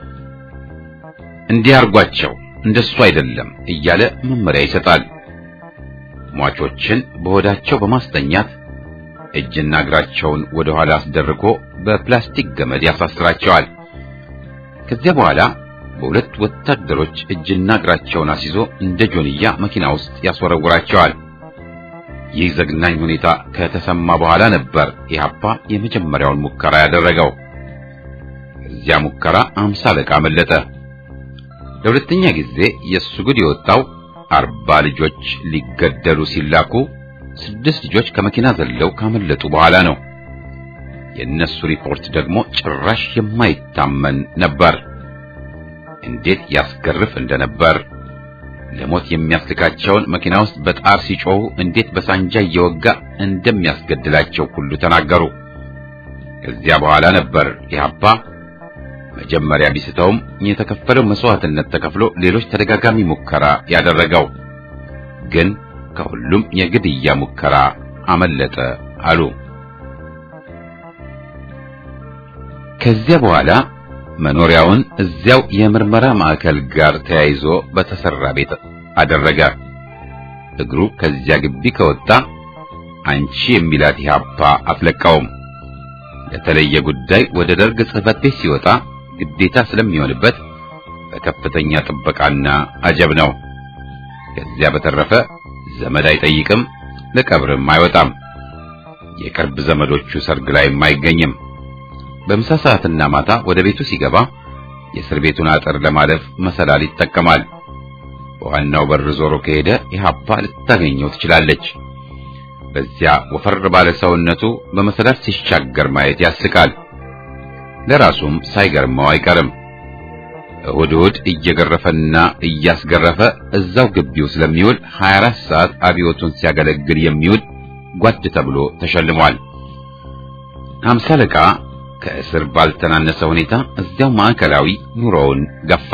እንዲህ አርጓቸው፣ እንደሱ አይደለም እያለ መመሪያ ይሰጣል። ሟቾችን በሆዳቸው በማስተኛት እጅና እግራቸውን ወደ ኋላ አስደርጎ በፕላስቲክ ገመድ ያሳስራቸዋል። ከዚያ በኋላ በሁለት ወታደሮች እጅና እግራቸውን አስይዞ እንደ ጆንያ መኪና ውስጥ ያስወረውራቸዋል። ይህ ዘግናኝ ሁኔታ ከተሰማ በኋላ ነበር ኢህአፓ የመጀመሪያውን ሙከራ ያደረገው። ከዚያ ሙከራ አምሳ አለቃ መለጠ። ለሁለተኛ ጊዜ የእሱ ጉድ የወጣው አርባ ልጆች ሊገደሉ ሲላኩ ስድስት ልጆች ከመኪና ዘለው ካመለጡ በኋላ ነው። የእነሱ ሪፖርት ደግሞ ጭራሽ የማይታመን ነበር። እንዴት ያስገርፍ እንደነበር ለሞት የሚያስልካቸውን መኪና ውስጥ በጣር ሲጮሁ እንዴት በሳንጃ እየወጋ እንደሚያስገድላቸው ሁሉ ተናገሩ። ከዚያ በኋላ ነበር ኢህአፓ መጀመሪያ ቢስተውም የተከፈለው መስዋዕትነት ተከፍሎ ሌሎች ተደጋጋሚ ሙከራ ያደረገው ግን ከሁሉም የግድያ ሙከራ አመለጠ አሉ። ከዚያ በኋላ መኖሪያውን እዚያው የምርመራ ማዕከል ጋር ተያይዞ በተሰራ ቤት አደረገ። እግሩ ከዚያ ግቢ ከወጣ አንቺ የሚላት ኢህአፓ አትለቃውም። ለተለየ ጉዳይ ወደ ደርግ ጽሕፈት ቤት ሲወጣ ግዴታ ስለሚሆንበት በከፍተኛ ጥበቃና አጀብ ነው። ከዚያ በተረፈ ዘመድ አይጠይቅም፣ ለቀብርም አይወጣም። የቅርብ ዘመዶቹ ሰርግ ላይም አይገኝም። በምሳ ሰዓትና ማታ ወደ ቤቱ ሲገባ የእስር ቤቱን አጥር ለማለፍ መሰላል ይጠቀማል። በዋናው በር ዞሮ ከሄደ ኢህአፓ ልታገኘው ትችላለች። በዚያ ወፈር ባለ ሰውነቱ በመሰላል ሲሻገር ማየት ያስቃል። ለራሱም ሳይገርመው አይቀርም። እሁድ እሁድ እየገረፈና እያስገረፈ እዛው ግቢው ስለሚውል 24 ሰዓት አብዮቱን ሲያገለግል የሚውል ጓድ ተብሎ ተሸልሟል። ሃምሳ አለቃ ከእስር ባልተናነሰ ሁኔታ እዚያው ማዕከላዊ ኑሮውን ገፋ።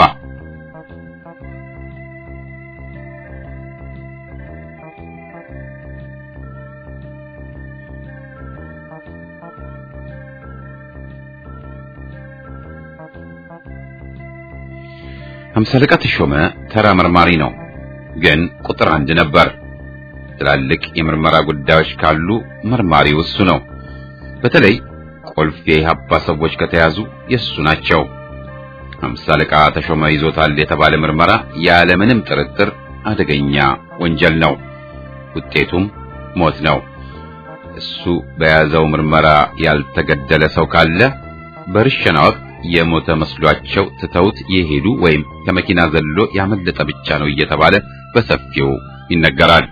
ሃምሳ አለቃ ተሾመ ተራ መርማሪ ነው፣ ግን ቁጥር አንድ ነበር። ትላልቅ የምርመራ ጉዳዮች ካሉ መርማሪው እሱ ነው። በተለይ ቁልፍ የኢህአፓ ሰዎች ከተያዙ የእሱ ናቸው። ሃምሳ አለቃ ተሾመ ይዞታል የተባለ ምርመራ ያለምንም ጥርጥር አደገኛ ወንጀል ነው። ውጤቱም ሞት ነው። እሱ በያዘው ምርመራ ያልተገደለ ሰው ካለ በርሸና ወቅት የሞተ መስሏቸው ትተውት የሄዱ ወይም ከመኪና ዘሎ ያመለጠ ብቻ ነው እየተባለ በሰፊው ይነገራል።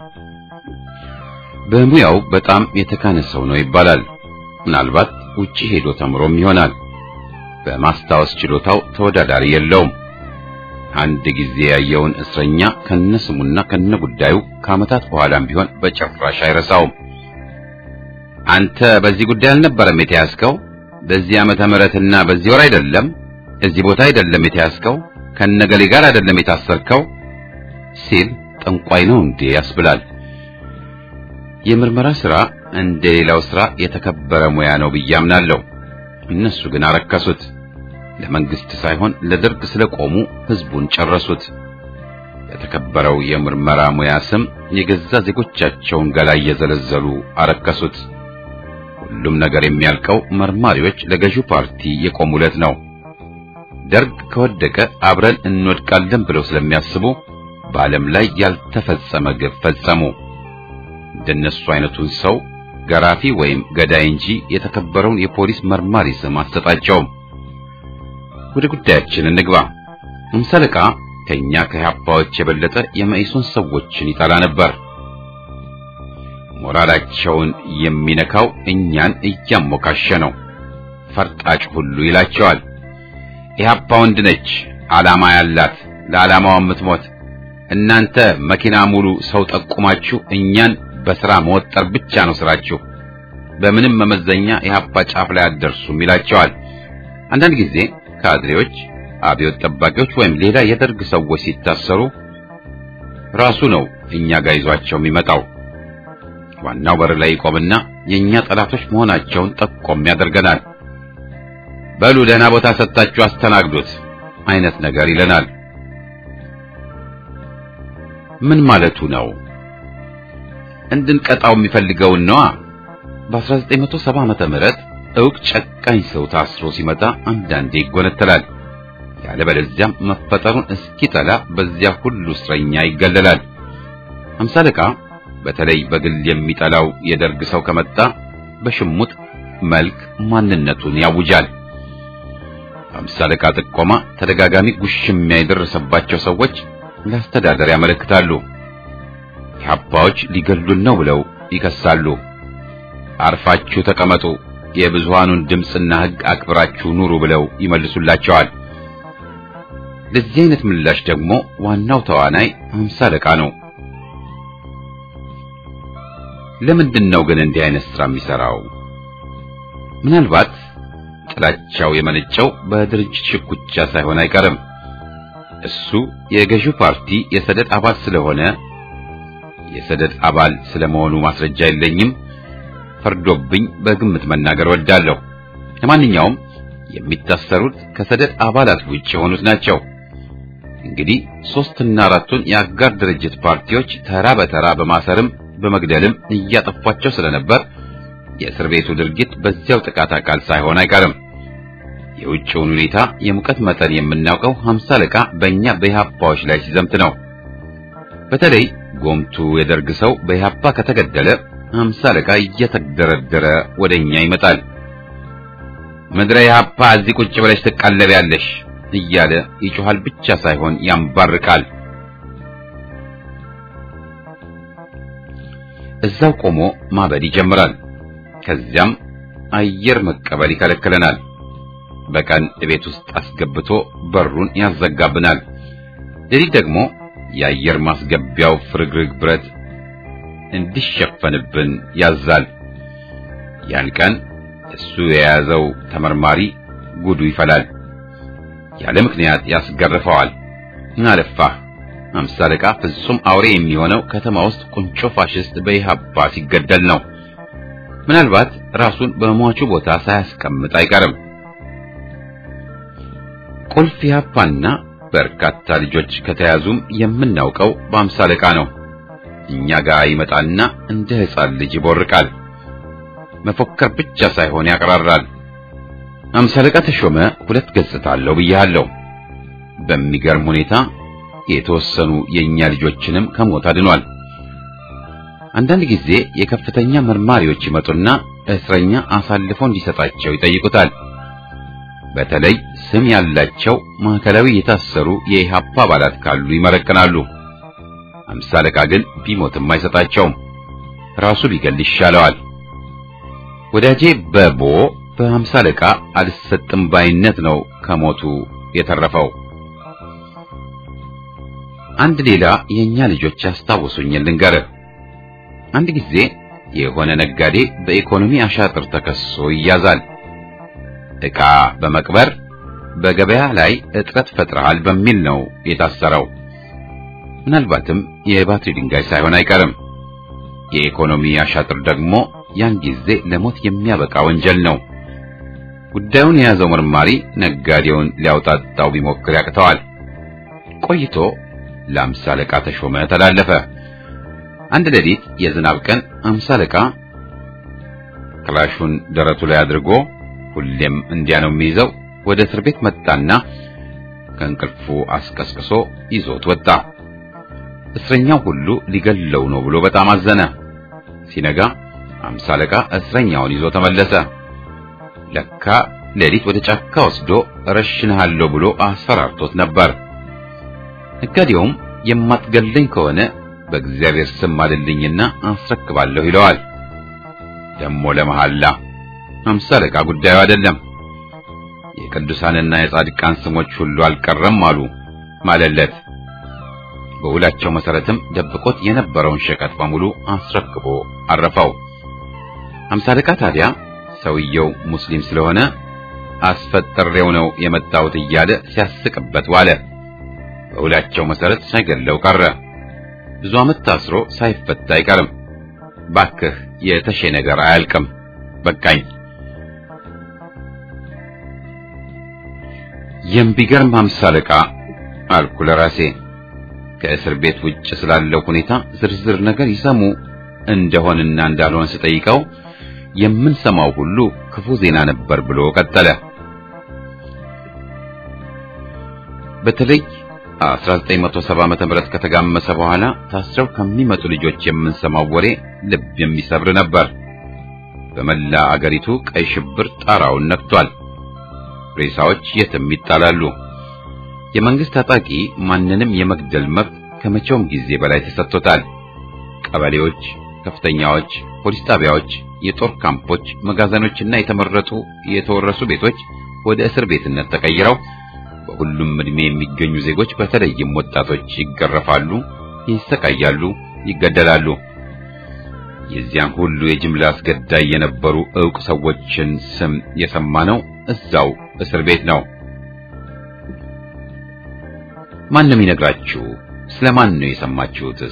በሙያው በጣም የተካነ ሰው ነው ይባላል። ምናልባት ውጪ ሄዶ ተምሮም ይሆናል። በማስታወስ ችሎታው ተወዳዳሪ የለውም። አንድ ጊዜ ያየውን እስረኛ ከነስሙና ከነጉዳዩ ከዓመታት በኋላም ቢሆን በጭራሽ አይረሳውም። አንተ በዚህ ጉዳይ አልነበረም የተያዝከው? በዚህ ዓመተ ምሕረትና በዚህ ወር አይደለም፣ እዚህ ቦታ አይደለም የተያዝከው፣ ከነገሌ ጋር አይደለም የታሰርከው ሲል ጠንቋይ ነው እንዴ ያስብላል። የምርመራ ሥራ እንደ ሌላው ሥራ የተከበረ ሙያ ነው ብዬ አምናለሁ። እነሱ ግን አረከሱት። ለመንግስት ሳይሆን ለደርግ ስለቆሙ ህዝቡን ጨረሱት። በተከበረው የምርመራ ሙያ ስም የገዛ ዜጎቻቸውን ገላ እየዘለዘሉ አረከሱት። ሁሉም ነገር የሚያልቀው መርማሪዎች ለገዢው ፓርቲ የቆሙለት ነው። ደርግ ከወደቀ አብረን እንወድቃለን ብለው ስለሚያስቡ በዓለም ላይ ያልተፈጸመ ግፍ ፈጸሙ። እንደነሱ አይነቱን ሰው ገራፊ ወይም ገዳይ እንጂ የተከበረውን የፖሊስ መርማሪ ስም አትሰጣቸውም። ወደ ጉዳያችን እንግባ። ሃምሳ አለቃ ከኛ ከኢህአፓዎች የበለጠ የመኢሶን ሰዎችን ይጠላ ነበር። ሞራላቸውን የሚነካው እኛን እያሞካሸ ነው። ፈርጣጭ ሁሉ ይላቸዋል። ኢህአፓ ወንድ ነች፣ ዓላማ ያላት፣ ለዓላማዋ የምትሞት። እናንተ መኪና ሙሉ ሰው ጠቁማችሁ እኛን በሥራ መወጠር ብቻ ነው ስራችሁ። በምንም መመዘኛ ኢህአፓ ጫፍ ላይ አትደርሱም ይላቸዋል። አንዳንድ ጊዜ ካድሬዎች፣ አብዮት ጠባቂዎች ወይም ሌላ የደርግ ሰዎች ሲታሰሩ ራሱ ነው እኛ ጋር ይዟቸው የሚመጣው። ዋናው በር ላይ ይቆምና የኛ ጠላቶች መሆናቸውን ጠቆም ያደርገናል። በሉ ደህና ቦታ ሰጥታችሁ አስተናግዱት አይነት ነገር ይለናል። ምን ማለቱ ነው? እንድንቀጣው የሚፈልገውን ነዋ። በ1970 ዓመተ ምህረት እውቅ ጨካኝ ሰው ታስሮ ሲመጣ አንዳንዴ ይጎነተላል። ያለበለዚያም መፈጠሩን እስኪጠላ በዚያ ሁሉ እስረኛ ይገለላል። ሃምሳ አለቃ በተለይ በግል የሚጠላው የደርግ ሰው ከመጣ በሽሙጥ መልክ ማንነቱን ያውጃል። ሃምሳ አለቃ ጥቆማ ተደጋጋሚ ጉሽሚያ የደረሰባቸው ሰዎች ለአስተዳደር ያመለክታሉ። ኢህአፓዎች ሊገሉን ነው ብለው ይከሳሉ። አርፋችሁ ተቀመጡ፣ የብዙሃኑን ድምፅና ሕግ አክብራችሁ ኑሩ ብለው ይመልሱላቸዋል። ለዚህ አይነት ምላሽ ደግሞ ዋናው ተዋናይ ሃምሳ አለቃ ነው። ለምንድን ነው ግን እንዲህ አይነት ስራ የሚሰራው? ምናልባት ጥላቻው የመነጨው በድርጅት ሽኩቻ ሳይሆን አይቀርም። እሱ የገዢው ፓርቲ የሰደድ አባል ስለሆነ የሰደድ አባል ስለመሆኑ ማስረጃ የለኝም፣ ፈርዶብኝ በግምት መናገር ወዳለሁ። ለማንኛውም የሚታሰሩት ከሰደድ አባላት ውጭ የሆኑት ናቸው። እንግዲህ ሶስትና አራቱን የአጋር ድርጅት ፓርቲዎች ተራ በተራ በማሰርም በመግደልም እያጠፏቸው ስለነበር የእስር ቤቱ ድርጊት በዚያው ጥቃት አካል ሳይሆን አይቀርም። የውጭውን ሁኔታ የሙቀት መጠን የምናውቀው ሃምሳ አለቃ በእኛ በኢህአፓዎች ላይ ሲዘምት ነው። በተለይ ጎምቱ የደርግ ሰው በኢህአፓ ከተገደለ ሃምሳ አለቃ እየተደረደረ ወደኛ ይመጣል። ምድረ ኢህአፓ እዚህ ቁጭ ብለሽ ትቀለቢያለሽ እያለ ይጮሃል ብቻ ሳይሆን ያንባርቃል። እዛው ቆሞ ማበድ ይጀምራል። ከዚያም አየር መቀበል ይከለክለናል። በቀን ቤት ውስጥ አስገብቶ በሩን ያዘጋብናል። ሌሊት ደግሞ የአየር ማስገቢያው ፍርግርግ ብረት እንዲሸፈንብን ያዛል። ያን ቀን እሱ የያዘው ተመርማሪ ጉዱ ይፈላል። ያለ ምክንያት ያስገርፈዋል። አለፋህ አምሳ አለቃ ፍጹም አውሬ የሚሆነው ከተማ ውስጥ ቁንጮ ፋሽስት በኢህአፓ ሲገደል ነው። ምናልባት ራሱን በሟቹ ቦታ ሳያስቀምጥ አይቀርም። ቁልፍ ኢህአፓና በርካታ ልጆች ከተያዙም የምናውቀው በአምሳ አለቃ ነው። እኛ ጋር ይመጣና እንደ ሕፃን ልጅ ይቦርቃል። መፎከር ብቻ ሳይሆን ያቀራራል። አምሳ አለቃ ተሾመ ሁለት ገጽታ አለው ብያለሁ። በሚገርም ሁኔታ የተወሰኑ የኛ ልጆችንም ከሞት አድኗል። አንዳንድ ጊዜ የከፍተኛ መርማሪዎች ይመጡና እስረኛ አሳልፎ እንዲሰጣቸው ይጠይቁታል። በተለይ ስም ያላቸው ማዕከላዊ የታሰሩ የኢህአፓ አባላት ካሉ ይመረቅናሉ። አምሳ አለቃ ግን ቢሞትም አይሰጣቸውም። ራሱ ቢገል ይሻለዋል። ወዳጄ በቦ በአምሳ አለቃ አልሰጥም ባይነት ነው ከሞቱ የተረፈው። አንድ ሌላ የኛ ልጆች ያስታውሱኝ ልንገርህ። አንድ ጊዜ የሆነ ነጋዴ በኢኮኖሚ አሻጥር ተከሶ ይያዛል። ዕቃ በመቅበር በገበያ ላይ እጥረት ፈጥረሃል በሚል ነው የታሰረው። ምናልባትም የባትሪ ድንጋይ ሳይሆን አይቀርም። የኢኮኖሚ አሻጥር ደግሞ ያን ጊዜ ለሞት የሚያበቃ ወንጀል ነው። ጉዳዩን የያዘው መርማሪ ነጋዴውን ሊያውጣጣው ቢሞክር ያቅተዋል። ቆይቶ ለአምሳ አለቃ ተሾመ ተላለፈ። አንድ ሌሊት የዝናብ ቀን አምሳ አለቃ ክላሹን ደረቱ ላይ አድርጎ ሁሌም እንዲያ ነው የሚይዘው ወደ እስር ቤት መጣና ከእንቅልፉ አስቀስቅሶ ይዞት ወጣ። እስረኛው ሁሉ ሊገለው ነው ብሎ በጣም አዘነ። ሲነጋ አምሳ አለቃ እስረኛውን ይዞ ተመለሰ። ለካ ሌሊት ወደ ጫካ ወስዶ እረሽንሃለሁ ብሎ አስፈራርቶት ነበር። ነጋዴውም የማትገለኝ ከሆነ በእግዚአብሔር ስም ማልልኝና አስረክባለሁ ይለዋል። ደሞ ለመሐላ አምሳ አለቃ ጉዳዩ አይደለም። የቅዱሳንና የጻድቃን ስሞች ሁሉ አልቀረም አሉ ማለለት። በውላቸው መሰረትም ደብቆት የነበረውን ሸቀጥ በሙሉ አስረክቦ አረፈው። አምሳ አለቃ ታዲያ ሰውየው ሙስሊም ስለሆነ አስፈጥሬው ነው የመጣሁት እያለ ሲያስቅበት ዋለ። በውላቸው መሰረት ሳይገለው ቀረ። ብዙ ዓመት ታስሮ ሳይፈታ አይቀርም። ባክህ የተሼ ነገር አያልቅም። በቃኝ። የሚገርም አምሳ አለቃ አልኩ ለራሴ። ከእስር ቤት ውጭ ስላለው ሁኔታ ዝርዝር ነገር ይሰሙ እንደሆንና እንዳልሆን ስጠይቀው የምንሰማው ሁሉ ክፉ ዜና ነበር ብሎ ቀጠለ። በተለይ 1970 ዓመተ ምህረት ከተጋመሰ በኋላ ታስረው ከሚመጡ ልጆች የምንሰማው ወሬ ልብ የሚሰብር ነበር። በመላ አገሪቱ ቀይ ሽብር ጣራውን ነክቷል። ሬሳዎች የትም ይጣላሉ። የመንግስት ታጣቂ ማንንም የመግደል መብት ከመቼውም ጊዜ በላይ ተሰጥቶታል። ቀበሌዎች፣ ከፍተኛዎች፣ ፖሊስ ጣቢያዎች፣ የጦር ካምፖች፣ መጋዘኖችና የተመረጡ የተወረሱ ቤቶች ወደ እስር ቤትነት ተቀይረው በሁሉም ዕድሜ የሚገኙ ዜጎች በተለይም ወጣቶች ይገረፋሉ፣ ይሰቃያሉ፣ ይገደላሉ። የዚያን ሁሉ የጅምላ አስገዳይ የነበሩ ዕውቅ ሰዎችን ስም የሰማነው እዛው እስር ቤት ነው። ማንም ይነግራችሁ? ስለማን ነው የሰማችሁትስ?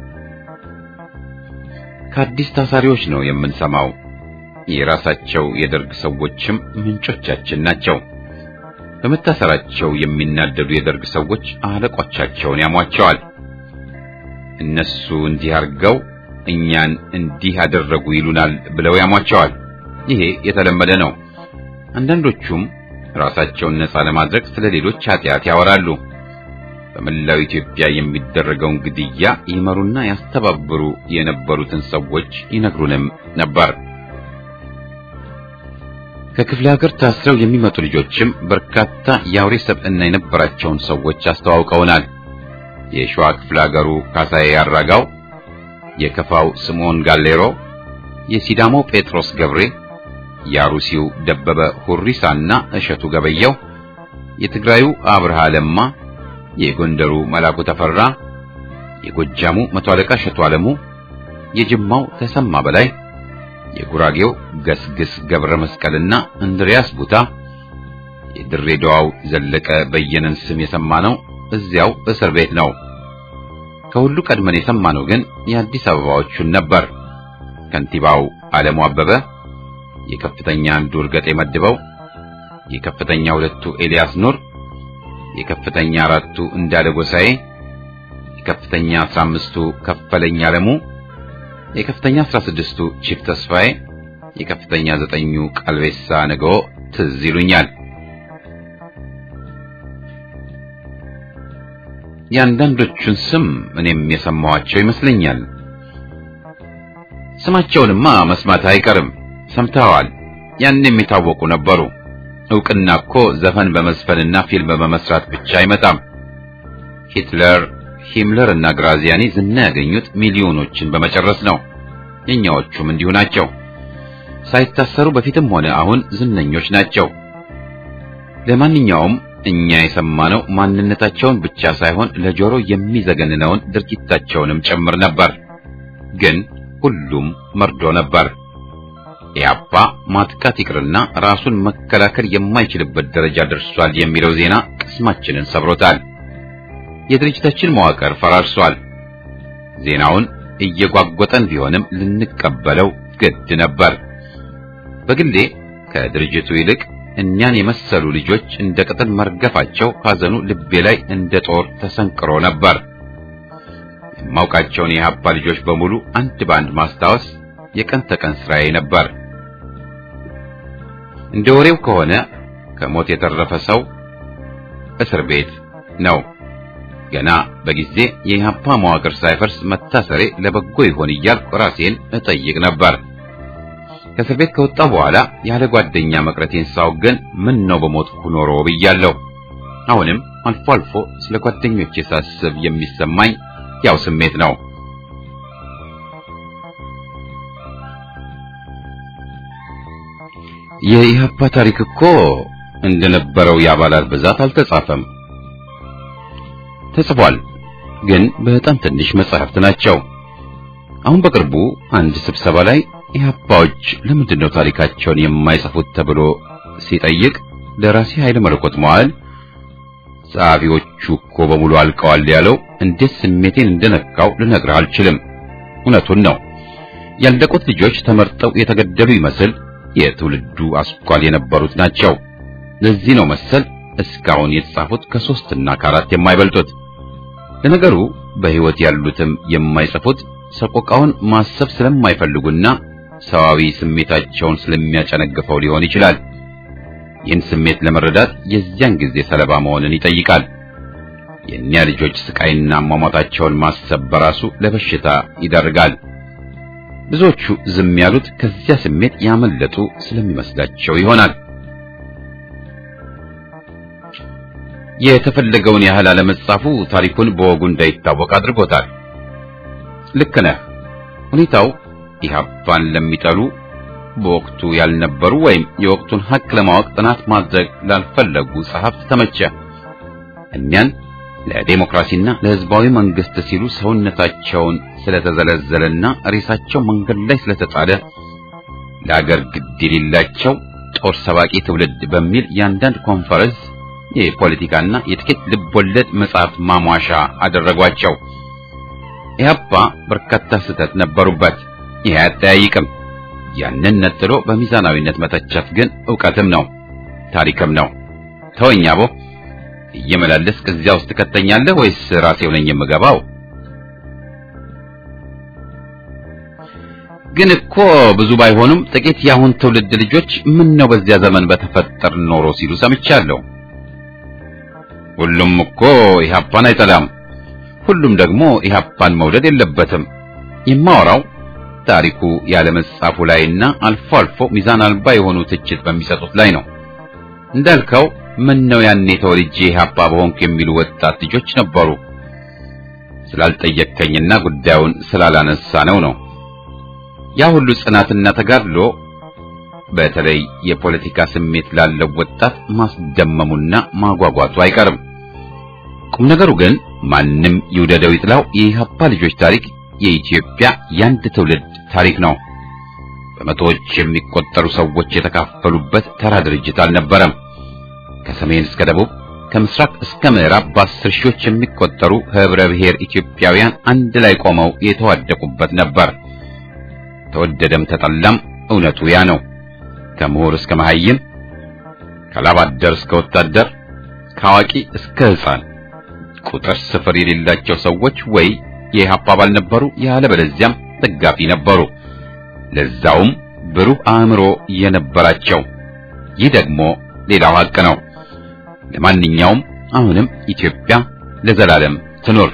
ከአዲስ ታሳሪዎች ነው የምንሰማው። የራሳቸው የደርግ ሰዎችም ምንጮቻችን ናቸው። በመታሰራቸው የሚናደዱ የደርግ ሰዎች አለቆቻቸውን ያሟቸዋል። እነሱ እንዲህ አድርገው እኛን እንዲህ አደረጉ ይሉናል ብለው ያሟቸዋል። ይሄ የተለመደ ነው። አንዳንዶቹም ራሳቸውን ነፃ ለማድረግ ስለ ሌሎች ኃጢአት ያወራሉ። በመላው ኢትዮጵያ የሚደረገውን ግድያ ይመሩና ያስተባብሩ የነበሩትን ሰዎች ይነግሩንም ነበር። ከክፍለ ሀገር ታስረው የሚመጡ ልጆችም በርካታ የአውሬ ሰብዕና የነበራቸውን ሰዎች አስተዋውቀውናል። የሸዋ ክፍለ ሀገሩ ካሳዬ ያራጋው፣ የከፋው ስምዖን ጋሌሮ፣ የሲዳሞ ጴጥሮስ ገብሬ፣ የአሩሲው ደበበ ሁሪሳና እሸቱ ገበየው፣ የትግራዩ አብርሃ ለማ፣ የጎንደሩ መላኩ ተፈራ፣ የጎጃሙ መቶ አለቃ ሸቱ ዓለሙ፣ የጅማው ተሰማ በላይ፣ የጉራጌው ገስግስ ገብረ መስቀልና እንድሪያስ ቡታ፣ የድሬዳዋው ዘለቀ በየነን ስም የሰማነው እዚያው እስር ቤት ነው። ከሁሉ ቀድመን የሰማነው ግን የአዲስ አበባዎቹን ነበር። ከንቲባው ዓለሙ አበበ፣ የከፍተኛ አንዱ እርገጤ መድበው፣ የከፍተኛ ሁለቱ ኤልያስ ኑር፣ የከፍተኛ አራቱ እንዳለ ጎሳዬ፣ የከፍተኛ አስራ አምስቱ ከፈለኛ አለሙ፣ የከፍተኛ አስራ ስድስቱ ቺፍ ተስፋዬ፣ የከፍተኛ ዘጠኙ ቀልቤሳ ነገዎ ትዝ ይሉኛል። የአንዳንዶቹን ስም እኔም የሰማኋቸው ይመስለኛል። ስማቸውንማ መስማት አይቀርም፣ ሰምተዋል። ያን የሚታወቁ ነበሩ። ዕውቅና እኮ ዘፈን በመዝፈንና ፊልም በመስራት ብቻ አይመጣም። ሂትለር፣ ሂምለር እና ግራዚያኒ ዝና ያገኙት ሚሊዮኖችን በመጨረስ ነው። የኛዎቹም እንዲሁ ናቸው። ሳይታሰሩ በፊትም ሆነ አሁን ዝነኞች ናቸው። ለማንኛውም እኛ የሰማነው ማንነታቸውን ብቻ ሳይሆን ለጆሮ የሚዘገንነውን ድርጊታቸውንም ጭምር ነበር። ግን ሁሉም መርዶ ነበር። ኢያፓ ማጥቃት ይቅርና ራሱን መከላከል የማይችልበት ደረጃ ደርሷል የሚለው ዜና ቅስማችንን ሰብሮታል። የድርጅታችን መዋቅር ፈራርሷል። ዜናውን እየጓጎጠን ቢሆንም ልንቀበለው ግድ ነበር። በግሌ ከድርጅቱ ይልቅ እኛን የመሰሉ ልጆች እንደ ቅጠል መርገፋቸው ሐዘኑ ልቤ ላይ እንደ ጦር ተሰንቅሮ ነበር። የማውቃቸውን የኢህአፓ ልጆች በሙሉ አንድ በአንድ ማስታወስ የቀን ተቀን ስራዬ ነበር። እንደ ወሬው ከሆነ ከሞት የተረፈ ሰው እስር ቤት ነው። ገና በጊዜ የኢህአፓ መዋቅር ሳይፈርስ መታሰሬ ለበጎ ይሆን እያልኩ ራሴን እጠይቅ ነበር። ከእስር ቤት ከወጣሁ በኋላ ያለ ጓደኛ መቅረቴን ሳውቅ ግን ምን ነው በሞትኩ ኖሮ ብያለሁ። አሁንም አልፎ አልፎ ስለ ጓደኞቼ ሳስብ የሚሰማኝ ያው ስሜት ነው። የኢህአፓ ታሪክ እኮ እንደነበረው የአባላት ብዛት አልተጻፈም። ተጽፏል፣ ግን በጣም ትንሽ መጽሐፍት ናቸው። አሁን በቅርቡ አንድ ስብሰባ ላይ ኢህአፓዎች ለምንድን ነው ታሪካቸውን የማይጽፉት ተብሎ ሲጠይቅ ደራሲ ኃይለ መለኮት መዋል ጸሐፊዎቹ እኮ በሙሉ አልቀዋል ያለው እንዴት ስሜቴን እንደነካው ልነግርህ አልችልም። እውነቱን ነው። ያለቁት ልጆች ተመርጠው የተገደሉ ይመስል የትውልዱ አስኳል የነበሩት ናቸው። ለዚህ ነው መሰል እስካሁን የተጻፉት ከሶስትና ከአራት የማይበልጡት። ለነገሩ በሕይወት ያሉትም የማይጽፉት ሰቆቃውን ማሰብ ስለማይፈልጉና ሰዋዊ ስሜታቸውን ስለሚያጨነግፈው ሊሆን ይችላል። ይህን ስሜት ለመረዳት የዚያን ጊዜ ሰለባ መሆንን ይጠይቃል። የእኒያ ልጆች ስቃይና አሟሟታቸውን ማሰብ በራሱ ለበሽታ ይዳርጋል። ብዙዎቹ ዝም ያሉት ከዚያ ስሜት ያመለጡ ስለሚመስላቸው ይሆናል። የተፈለገውን ያህል አለመጻፉ ታሪኩን በወጉ እንዳይታወቅ አድርጎታል። ልክ ነህ። ሁኔታው ኢህአፓን ለሚጠሉ በወቅቱ ያልነበሩ ወይም የወቅቱን ሐቅ ለማወቅ ጥናት ማድረግ ላልፈለጉ ጸሐፍት ተመቸ። እኒያን ለዴሞክራሲና ለሕዝባዊ መንግስት ሲሉ ሰውነታቸውን ስለተዘለዘለና ሬሳቸው መንገድ ላይ ስለተጣለ ለአገር ግድ የሌላቸው ጦር ሰባቂ ትውልድ በሚል የአንዳንድ ኮንፈረንስ የፖለቲካና የጥቂት ልቦለድ መጽሐፍት ማሟሻ አደረጓቸው። ኢህአፓ በርካታ ስህተት ነበሩበት። ይህ አያጠያይቅም። ያንን ነጥሎ በሚዛናዊነት መተቸት ግን ዕውቀትም ነው ታሪክም ነው። ተወኝ አቦ፣ እየመላለስክ እዚያ ውስጥ ትከተኛለህ ወይስ ራሴው ነኝ የምገባው? ግን እኮ ብዙ ባይሆኑም ጥቂት የአሁን ትውልድ ልጆች ምን ነው በዚያ ዘመን በተፈጠር ኖሮ ሲሉ ሰምቻለሁ። ሁሉም እኮ ኢህአፓን አይጠላም። ሁሉም ደግሞ ኢህአፓን መውደድ የለበትም። የማወራው ታሪኩ ያለመጻፉ ላይና አልፎ አልፎ ሚዛን አልባ የሆኑ ትችት በሚሰጡት ላይ ነው። እንዳልከው ምን ነው ያኔ ተወልጄ ኢህአፓ በሆንኩ የሚሉ ወጣት ልጆች ነበሩ። ስላልጠየቅከኝና ጉዳዩን ስላላነሳ ነው ነው ያ ሁሉ ጽናትና ተጋድሎ በተለይ የፖለቲካ ስሜት ላለው ወጣት ማስደመሙና ማጓጓቱ አይቀርም። ቁም ነገሩ ግን ማንም ይውደደው ይጥላው የኢህአፓ ልጆች ታሪክ የኢትዮጵያ የአንድ ትውልድ ታሪክ ነው። በመቶዎች የሚቆጠሩ ሰዎች የተካፈሉበት ተራ ድርጅት አልነበረም። ከሰሜን እስከ ደቡብ ከምስራቅ እስከ ምዕራብ በአስር ሺዎች የሚቆጠሩ ህብረ ብሔር ኢትዮጵያውያን አንድ ላይ ቆመው የተዋደቁበት ነበር። ተወደደም ተጠላም እውነቱ ያ ነው። ከምሁር እስከ መሐይም፣ ከላባደር እስከ ወታደር፣ ከአዋቂ እስከ ሕፃን ቁጥር ስፍር የሌላቸው ሰዎች ወይ የኢህአፓ አባል ነበሩ፣ ያለበለዚያም ደጋፊ ነበሩ። ለዛውም ብሩህ አእምሮ የነበራቸው። ይህ ደግሞ ሌላው ሀቅ ነው። ለማንኛውም አሁንም ኢትዮጵያ ለዘላለም ትኖር።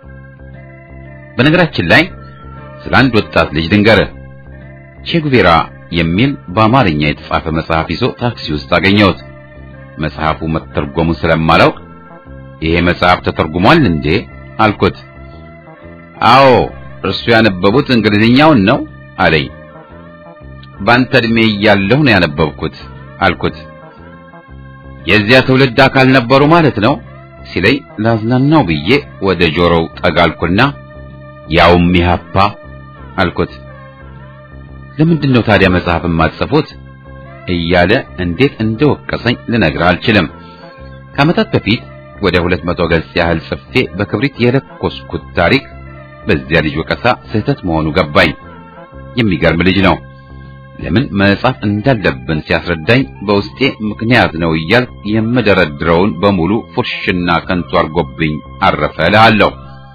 በነገራችን ላይ ስለ አንድ ወጣት ልጅ ድንገርህ ቼጉቬራ የሚል በአማርኛ የተጻፈ መጽሐፍ ይዞ ታክሲ ውስጥ አገኘሁት። መጽሐፉ መተርጎሙን ስለማላውቅ ይሄ መጽሐፍ ተተርጉሟል እንዴ አልኩት። አዎ እርሱ ያነበቡት እንግሊዝኛውን ነው አለኝ። በአንተ ዕድሜ እያለሁ ነው ያነበብኩት አልኩት። የዚያ ትውልድ አካል ነበሩ ማለት ነው ሲለኝ ላዝናናው ብዬ ወደ ጆሮው ጠጋልኩና ያውም ኢህአፓ አልኩት። ለምንድን ነው ታዲያ መጽሐፍ የማትጽፉት እያለ እንዴት እንደወቀሰኝ ልነግርህ አልችልም። ከዓመታት በፊት ወደ ሁለት መቶ ገጽ ያህል ጽፌ በክብሪት የለኮስኩት ታሪክ በዚያ ልጅ ወቀሳ ስህተት መሆኑ ገባኝ። የሚገርም ልጅ ነው። ለምን መጻፍ እንዳለብን ሲያስረዳኝ በውስጤ ምክንያት ነው እያልኩ የምደረድረውን በሙሉ ፉርሽና ከንቱ አርጎብኝ አረፈ እልሃለሁ።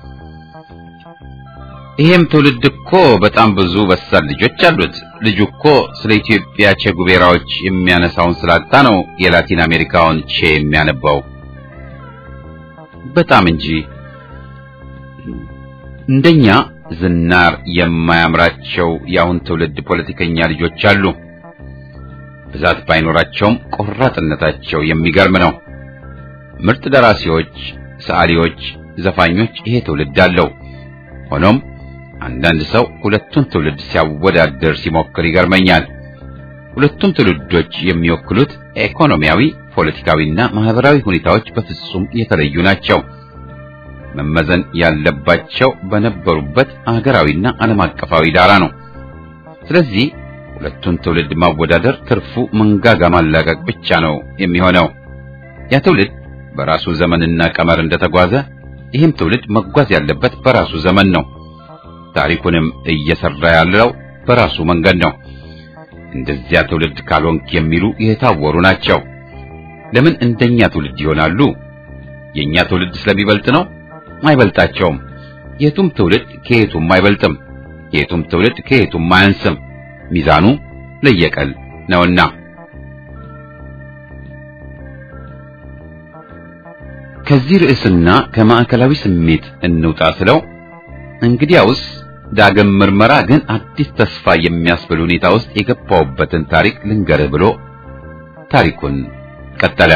ይሄም ትውልድ እኮ በጣም ብዙ በሳል ልጆች አሉት። ልጁ እኮ ስለ ኢትዮጵያ ቼ ጉቬራዎች የሚያነሳውን ስላጣ ነው የላቲን አሜሪካውን ቼ የሚያነባው። በጣም እንጂ እንደኛ ዝናር የማያምራቸው የአሁን ትውልድ ፖለቲከኛ ልጆች አሉ። ብዛት ባይኖራቸውም ቆራጥነታቸው የሚገርም ነው። ምርጥ ደራሲዎች፣ ሰዓሊዎች፣ ዘፋኞች ይሄ ትውልድ አለው። ሆኖም አንዳንድ ሰው ሁለቱን ትውልድ ሲያወዳድር ሲሞክር ይገርመኛል። ሁለቱም ትውልዶች የሚወክሉት ኢኮኖሚያዊ፣ ፖለቲካዊና ማህበራዊ ሁኔታዎች በፍጹም የተለዩ ናቸው። መመዘን ያለባቸው በነበሩበት አገራዊና ዓለም አቀፋዊ ዳራ ነው። ስለዚህ ሁለቱን ትውልድ ማወዳደር ትርፉ መንጋጋ ማላቀቅ ብቻ ነው የሚሆነው። ያ ትውልድ በራሱ ዘመንና ቀመር እንደተጓዘ ይህም ትውልድ መጓዝ ያለበት በራሱ ዘመን ነው። ታሪኩንም እየሰራ ያለው በራሱ መንገድ ነው። እንደዚያ ትውልድ ካልሆንክ የሚሉ የታወሩ ናቸው። ለምን እንደኛ ትውልድ ይሆናሉ? የኛ ትውልድ ስለሚበልጥ ነው? አይበልጣቸውም። የቱም ትውልድ ከየቱም አይበልጥም። የቱም ትውልድ ከየቱም አያንስም። ሚዛኑ ለየቀል ነውና ከዚህ ርዕስና ከማዕከላዊ ስሜት እንውጣ ስለው እንግዲያውስ ዳግም ምርመራ ግን አዲስ ተስፋ የሚያስብል ሁኔታ ውስጥ የገባውበትን ታሪክ ልንገርህ ብሎ ታሪኩን ቀጠለ።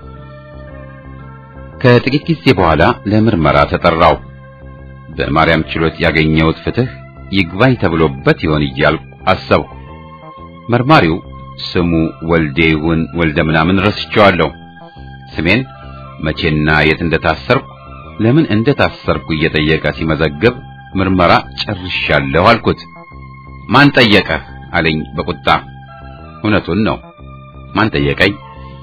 ከጥቂት ጊዜ በኋላ ለምርመራ ተጠራው። በማርያም ችሎት ያገኘሁት ፍትህ ይግባኝ ተብሎበት ይሆን እያልኩ አሰብኩ። መርማሪው ስሙ ወልዴ ይሁን ወልደ ምናምን ረስቼዋለሁ። ስሜን መቼና የት እንደታሰርኩ ለምን እንደታሰርኩ እየጠየቀ ሲመዘግብ ምርመራ ጨርሻለሁ አልኩት። ማን ጠየቀህ አለኝ በቁጣ። እውነቱን ነው። ማን ጠየቀኝ?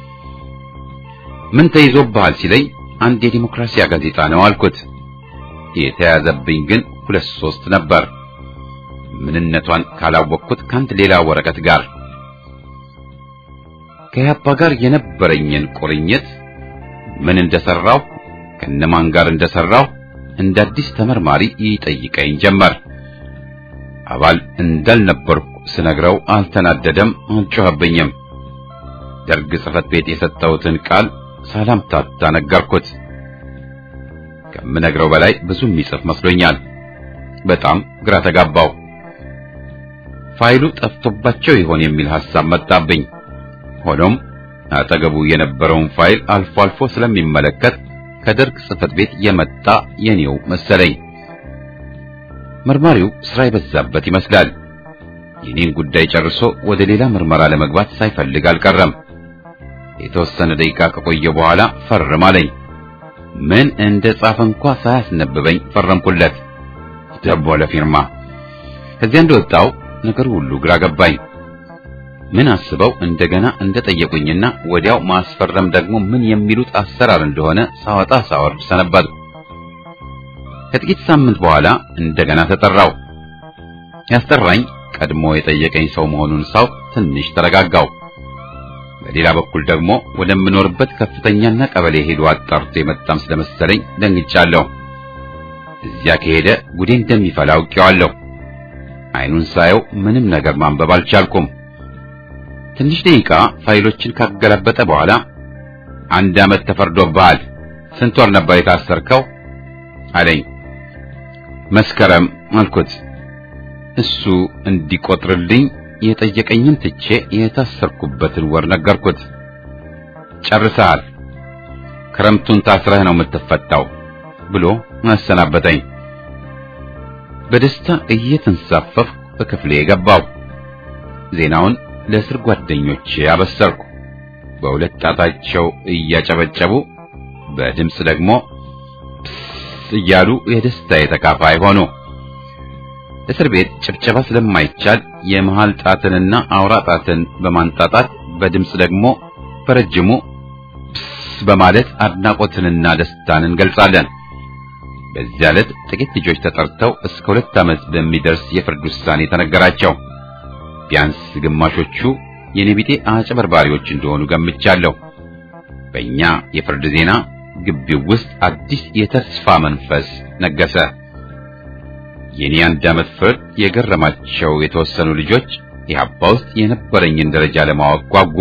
ምን ተይዞብሃል ሲለኝ አንድ የዲሞክራሲያ ጋዜጣ ነው አልኩት። የተያዘብኝ ግን ሁለት ሶስት ነበር። ምንነቷን ካላወቅኩት ከአንድ ሌላ ወረቀት ጋር ከያፓ ጋር የነበረኝን ቁርኝት ምን እንደሰራው ከነማን ጋር እንደሰራው እንደ አዲስ ተመርማሪ ይጠይቀኝ ጀመር። አባል እንዳልነበርኩ ስነግረው አልተናደደም፣ አልጮኸብኝም። ደርግ ጽሕፈት ቤት የሰጠሁትን ቃል ሳላምታታ ነገርኩት። ከምነግረው በላይ ብዙ የሚጽፍ መስሎኛል። በጣም ግራ ተጋባው። ፋይሉ ጠፍቶባቸው ይሆን የሚል ሐሳብ መጣብኝ። ሆኖም አጠገቡ የነበረውን ፋይል አልፎ አልፎ ስለሚመለከት ከደርግ ጽሕፈት ቤት የመጣ የኔው መሰለኝ። መርማሪው ስራ የበዛበት ይመስላል። የኔን ጉዳይ ጨርሶ ወደ ሌላ ምርመራ ለመግባት ሳይፈልግ አልቀረም። የተወሰነ ደቂቃ ከቆየ በኋላ ፈርም አለኝ። ምን እንደ ጻፈ እንኳ ሳያስነብበኝ ፈረምኩለት። ደቦ ለፊርማ ከዚያ እንደወጣው ነገር ሁሉ ግራ ገባኝ። ምን አስበው እንደገና እንደጠየቁኝና ወዲያው ማስፈረም ደግሞ ምን የሚሉት አሰራር እንደሆነ ሳወጣ ሳወርድ ሰነበትኩ። ከጥቂት ሳምንት በኋላ እንደገና ተጠራው። ያስጠራኝ ቀድሞ የጠየቀኝ ሰው መሆኑን ሳውቅ ትንሽ ተረጋጋው። በሌላ በኩል ደግሞ ወደምኖርበት ከፍተኛና ቀበሌ ሄዶ አጣርቶ የመጣም ስለመሰለኝ ደንግጫለሁ። እዚያ ከሄደ ጉዴ እንደሚፈላ አውቄዋለሁ። አይኑን ሳየው ምንም ነገር ማንበብ አልቻልኩም። ትንሽ ደቂቃ ፋይሎችን ካገላበጠ በኋላ አንድ ዓመት ተፈርዶብሃል፣ ስንት ወር ነበር የታሰርከው አለኝ። መስከረም አልኩት። እሱ እንዲቆጥርልኝ የጠየቀኝን ትቼ የታሰርኩበትን ወር ነገርኩት። ጨርሰሃል፣ ክረምቱን ታስረህ ነው የምትፈታው ብሎ አሰናበተኝ። በደስታ እየተንሳፈፍኩ በክፍሌ ገባው። ዜናውን ለእስር ጓደኞቼ አበሰርኩ። በሁለት ጣታቸው እያጨበጨቡ በድምፅ ደግሞ እያሉ የደስታዬ ተካፋይ ሆኑ። እስር ቤት ጭብጨባ ስለማይቻል የመሃል ጣትንና አውራ ጣትን በማንጣጣት በድምፅ ደግሞ በረጅሙ በማለት አድናቆትንና ደስታን እንገልጻለን። በዚያ ዕለት ጥቂት ልጆች ተጠርተው እስከ ሁለት ዓመት በሚደርስ የፍርድ ውሳኔ ተነገራቸው። ቢያንስ ግማሾቹ የኔ ቢጤ አጭበርባሪዎች እንደሆኑ ገምቻለሁ። በእኛ የፍርድ ዜና ግቢው ውስጥ አዲስ የተስፋ መንፈስ ነገሰ። የኔ አንድ ዓመት ፍርድ የገረማቸው የተወሰኑ ልጆች ኢህአፓ ውስጥ የነበረኝን ደረጃ ለማወቅ ጓጉ።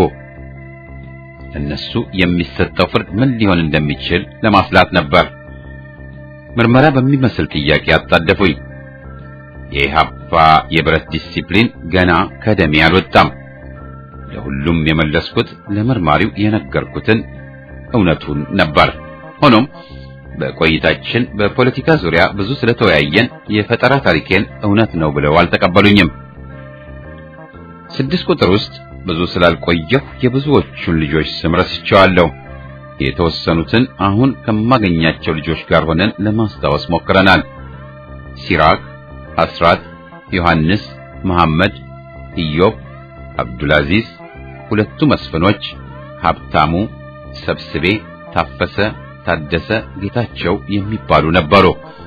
እነሱ የሚሰጠው ፍርድ ምን ሊሆን እንደሚችል ለማስላት ነበር። ምርመራ በሚመስል ጥያቄ አጣደፉኝ። የኢህአፓ የብረት ዲሲፕሊን ገና ከደሜ አልወጣም። ለሁሉም የመለስኩት ለመርማሪው የነገርኩትን እውነቱን ነበር። ሆኖም በቆይታችን በፖለቲካ ዙሪያ ብዙ ስለተወያየን የፈጠራ ታሪኬን እውነት ነው ብለው አልተቀበሉኝም። ስድስት ቁጥር ውስጥ ብዙ ስላልቆየሁ የብዙዎቹን ልጆች ስም ረስቼዋለሁ። የተወሰኑትን አሁን ከማገኛቸው ልጆች ጋር ሆነን ለማስታወስ ሞክረናል። ሲራክ፣ አስራት፣ ዮሐንስ፣ መሐመድ፣ ኢዮብ፣ አብዱልአዚዝ፣ ሁለቱ መስፍኖች፣ ሀብታሙ፣ ሰብስቤ፣ ታፈሰ፣ ታደሰ፣ ጌታቸው የሚባሉ ነበሩ።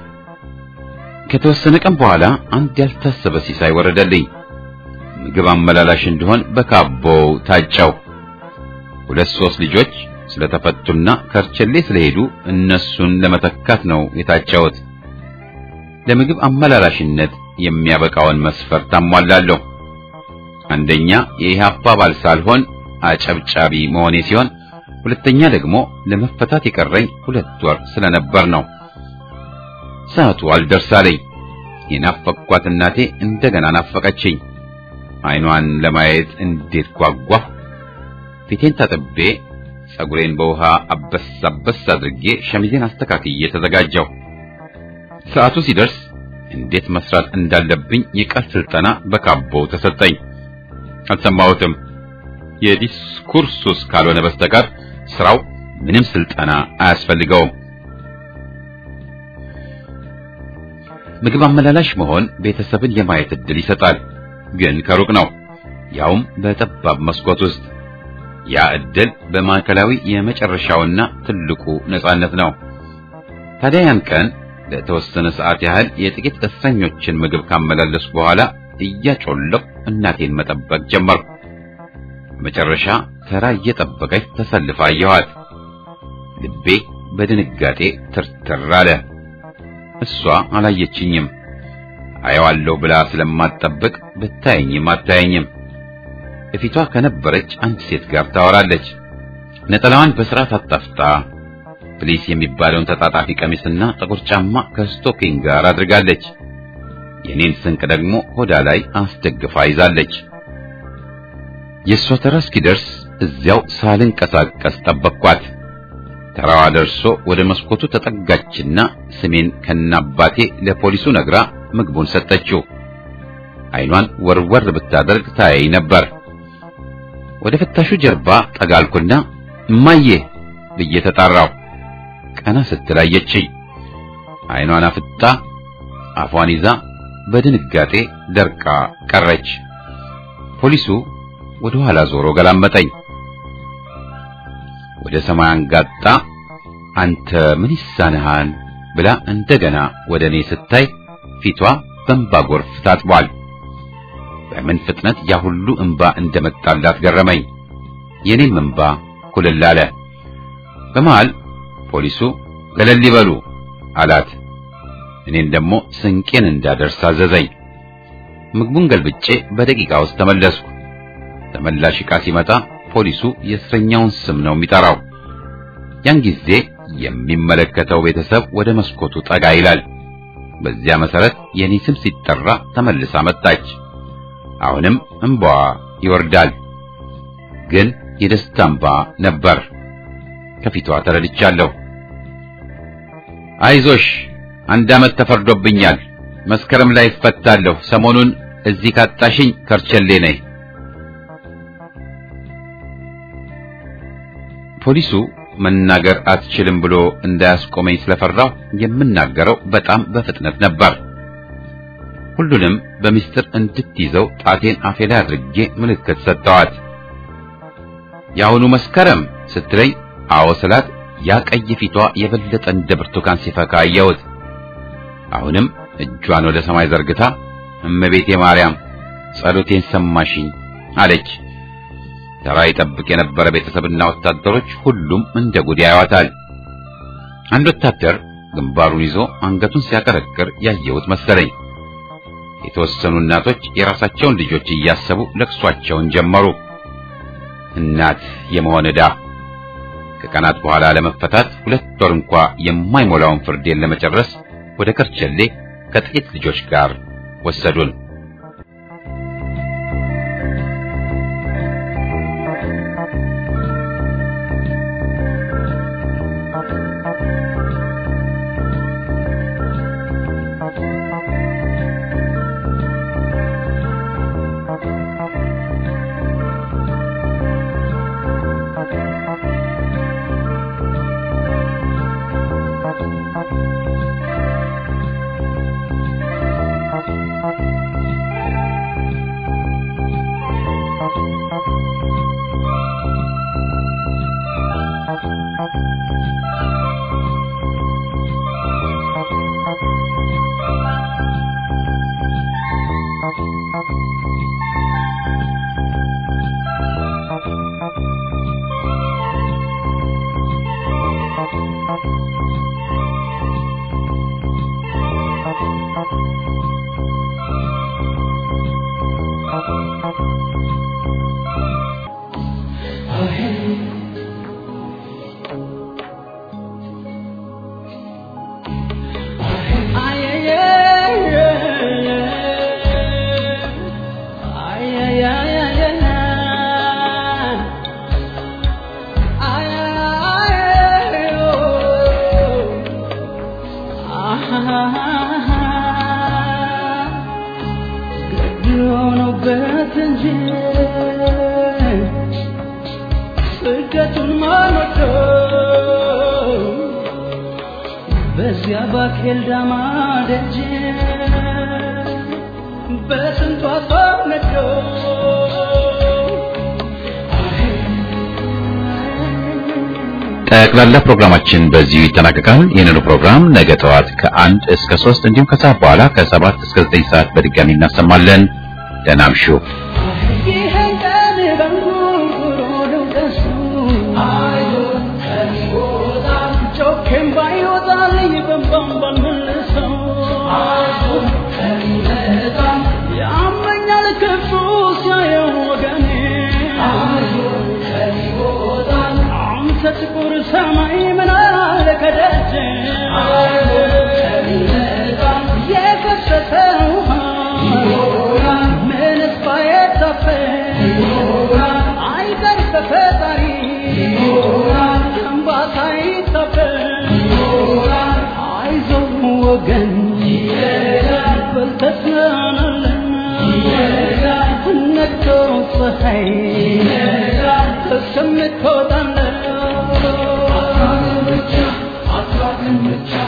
ከተወሰነ ቀን በኋላ አንድ ያልታሰበ ሲሳይ ወረደልኝ። ምግብ አመላላሽ እንደሆን በካቦው ታጨው። ሁለት ሶስት ልጆች ስለተፈቱና ከርቸሌ ስለሄዱ እነሱን ለመተካት ነው የታጨሁት። ለምግብ አመላላሽነት የሚያበቃውን መስፈርት አሟላለሁ። አንደኛ የኢህአፓ አባል ሳልሆን አጨብጫቢ መሆኔ ሲሆን፣ ሁለተኛ ደግሞ ለመፈታት የቀረኝ ሁለት ወር ስለነበር ነው። ሰዓቱ አልደርሳለኝ። የናፈቅኳት እናቴ እንደገና ናፈቀችኝ። አይኗን ለማየት እንዴት ጓጓሁ! ፊቴን ታጥቤ ጸጉሬን በውሃ አበስ አበስ አድርጌ ሸሚዜን አስተካክዬ ተዘጋጀሁ። ሰዓቱ ሲደርስ እንዴት መስራት እንዳለብኝ የቃል ስልጠና በካቦው ተሰጠኝ። አልሰማሁትም። የዲስኩርሱስ ካልሆነ በስተቀር ስራው ምንም ስልጠና አያስፈልገውም። ምግብ አመላላሽ መሆን ቤተሰብን የማየት ዕድል ይሰጣል፣ ግን ከሩቅ ነው፣ ያውም በጠባብ መስኮት ውስጥ። ያ ዕድል በማዕከላዊ የመጨረሻውና ትልቁ ነጻነት ነው። ታዲያ ያን ቀን ለተወሰነ ሰዓት ያህል የጥቂት እስረኞችን ምግብ ካመላለሱ በኋላ እያጮለቁ እናቴን መጠበቅ ጀመርኩ። መጨረሻ ተራ እየጠበቀች ተሰልፋ አየኋት። ልቤ በድንጋጤ ትርትር አለ። እሷ አላየችኝም። አየዋለሁ ብላ ስለማትጠብቅ ብታየኝም አታየኝም። እፊቷ ከነበረች አንድ ሴት ጋር ታወራለች። ነጠላዋን በስርዓት አጣፍጣ ፕሊስ የሚባለውን ተጣጣፊ ቀሚስና ጥቁር ጫማ ከስቶኪንግ ጋር አድርጋለች። የኔን ስንቅ ደግሞ ሆዳ ላይ አስደግፋ ይዛለች። የእሷ ተራ እስኪደርስ እዚያው ሳልንቀሳቀስ ጠበቅኳት። ተራዋ ደርሶ ወደ መስኮቱ ተጠጋችና ስሜን ከናባቴ ለፖሊሱ ነግራ ምግቡን ሰጠችው። አይኗን ወርወር ብታደርግ ታያይ ነበር። ወደ ፍታሹ ጀርባ ጠጋልኩና እማዬ ብዬ ተጣራው። ቀና ስትል አየችኝ። አይኗን አፍጣ አፏን ይዛ በድንጋጤ ደርቃ ቀረች። ፖሊሱ ወደ ኋላ ዞሮ ገላመጠኝ። ወደ ሰማይ አንጋጣ አንተ ምን ይሳንሃል ብላ እንደገና ወደ እኔ ስታይ ፊቷ በእንባ ጎርፍ ታጥቧል። በምን ፍጥነት ያ ሁሉ እንባ እንደመጣላት ገረመኝ። የኔም እንባ ኩልል አለ። በመሃል ፖሊሱ ገለል ይበሉ አላት። እኔን ደግሞ ስንቄን እንዳደርስ አዘዘኝ። ምግቡን ገልብጬ በደቂቃ ውስጥ ተመለስኩ። ተመላሽ ዕቃ ሲመጣ ፖሊሱ የእስረኛውን ስም ነው የሚጠራው። ያን ጊዜ የሚመለከተው ቤተሰብ ወደ መስኮቱ ጠጋ ይላል። በዚያ መሰረት የኔ ስም ሲጠራ ተመልሳ መጣች። አሁንም እንባዋ ይወርዳል፣ ግን የደስታ እንባ ነበር። ከፊቷ ተረድቻለሁ። አይዞሽ አንድ ዓመት ተፈርዶብኛል። መስከረም ላይ እፈታለሁ። ሰሞኑን እዚህ ካጣሽኝ ከርቸሌ ነኝ። ፖሊሱ መናገር አትችልም ብሎ እንዳያስቆመኝ ስለፈራሁ የምናገረው በጣም በፍጥነት ነበር። ሁሉንም በምስጢር እንድትይዘው ጣቴን አፌ ላይ አድርጌ ምልክት ሰጠዋት። የአሁኑ መስከረም ስትለኝ አዎ ስላት ያ ቀይ ፊቷ የበለጠ እንደ ብርቱካን ሲፈካ አየሁት። አሁንም እጇን ወደ ሰማይ ዘርግታ እመቤቴ ማርያም ጸሎቴን ሰማሽኝ አለች። ተራ ይጠብቅ የነበረ ቤተሰብና ወታደሮች ሁሉም እንደ ጉድ ያዩዋታል። አንድ ወታደር ግንባሩን ይዞ አንገቱን ሲያቀረቅር ያየሁት መሰለኝ። የተወሰኑ እናቶች የራሳቸውን ልጆች እያሰቡ ለቅሷቸውን ጀመሩ። እናት የመሆን ዕዳ ከቀናት በኋላ ለመፈታት ሁለት ወር እንኳ የማይሞላውን ፍርዴን ለመጨረስ ወደ ከርቸሌ ከጥቂት ልጆች ጋር ወሰዱን። በዚያ ባኬል ዳማ ደጅ በስንቷ ሰው ነዶ ጠቅላላ ፕሮግራማችን በዚሁ ይጠናቀቃል። ይህንኑ ፕሮግራም ነገ ጠዋት ከአንድ እስከ ሶስት እንዲሁም ከሰዓት በኋላ ከሰባት እስከ ዘጠኝ ሰዓት በድጋሚ እናሰማለን። ደህና እምሹ። ይህን ቀን በንጉሮ ልውቀሱ ጮኬም ባይወጣልኝ በንባም ባልመልሰው ያመኛል ክፉ ሲያየው ወገኔ አንተ ጥቁር ሰማይ ምን አለ ከደጅ የፈሰሰ ውሃ ምንስ ባይታፈስ አይቀር በፈጣሪ እንባታ ይታፈስ አይዞህ ወገን በልተህ ትናናለህ ፀሐይ እስከምትወጣለህ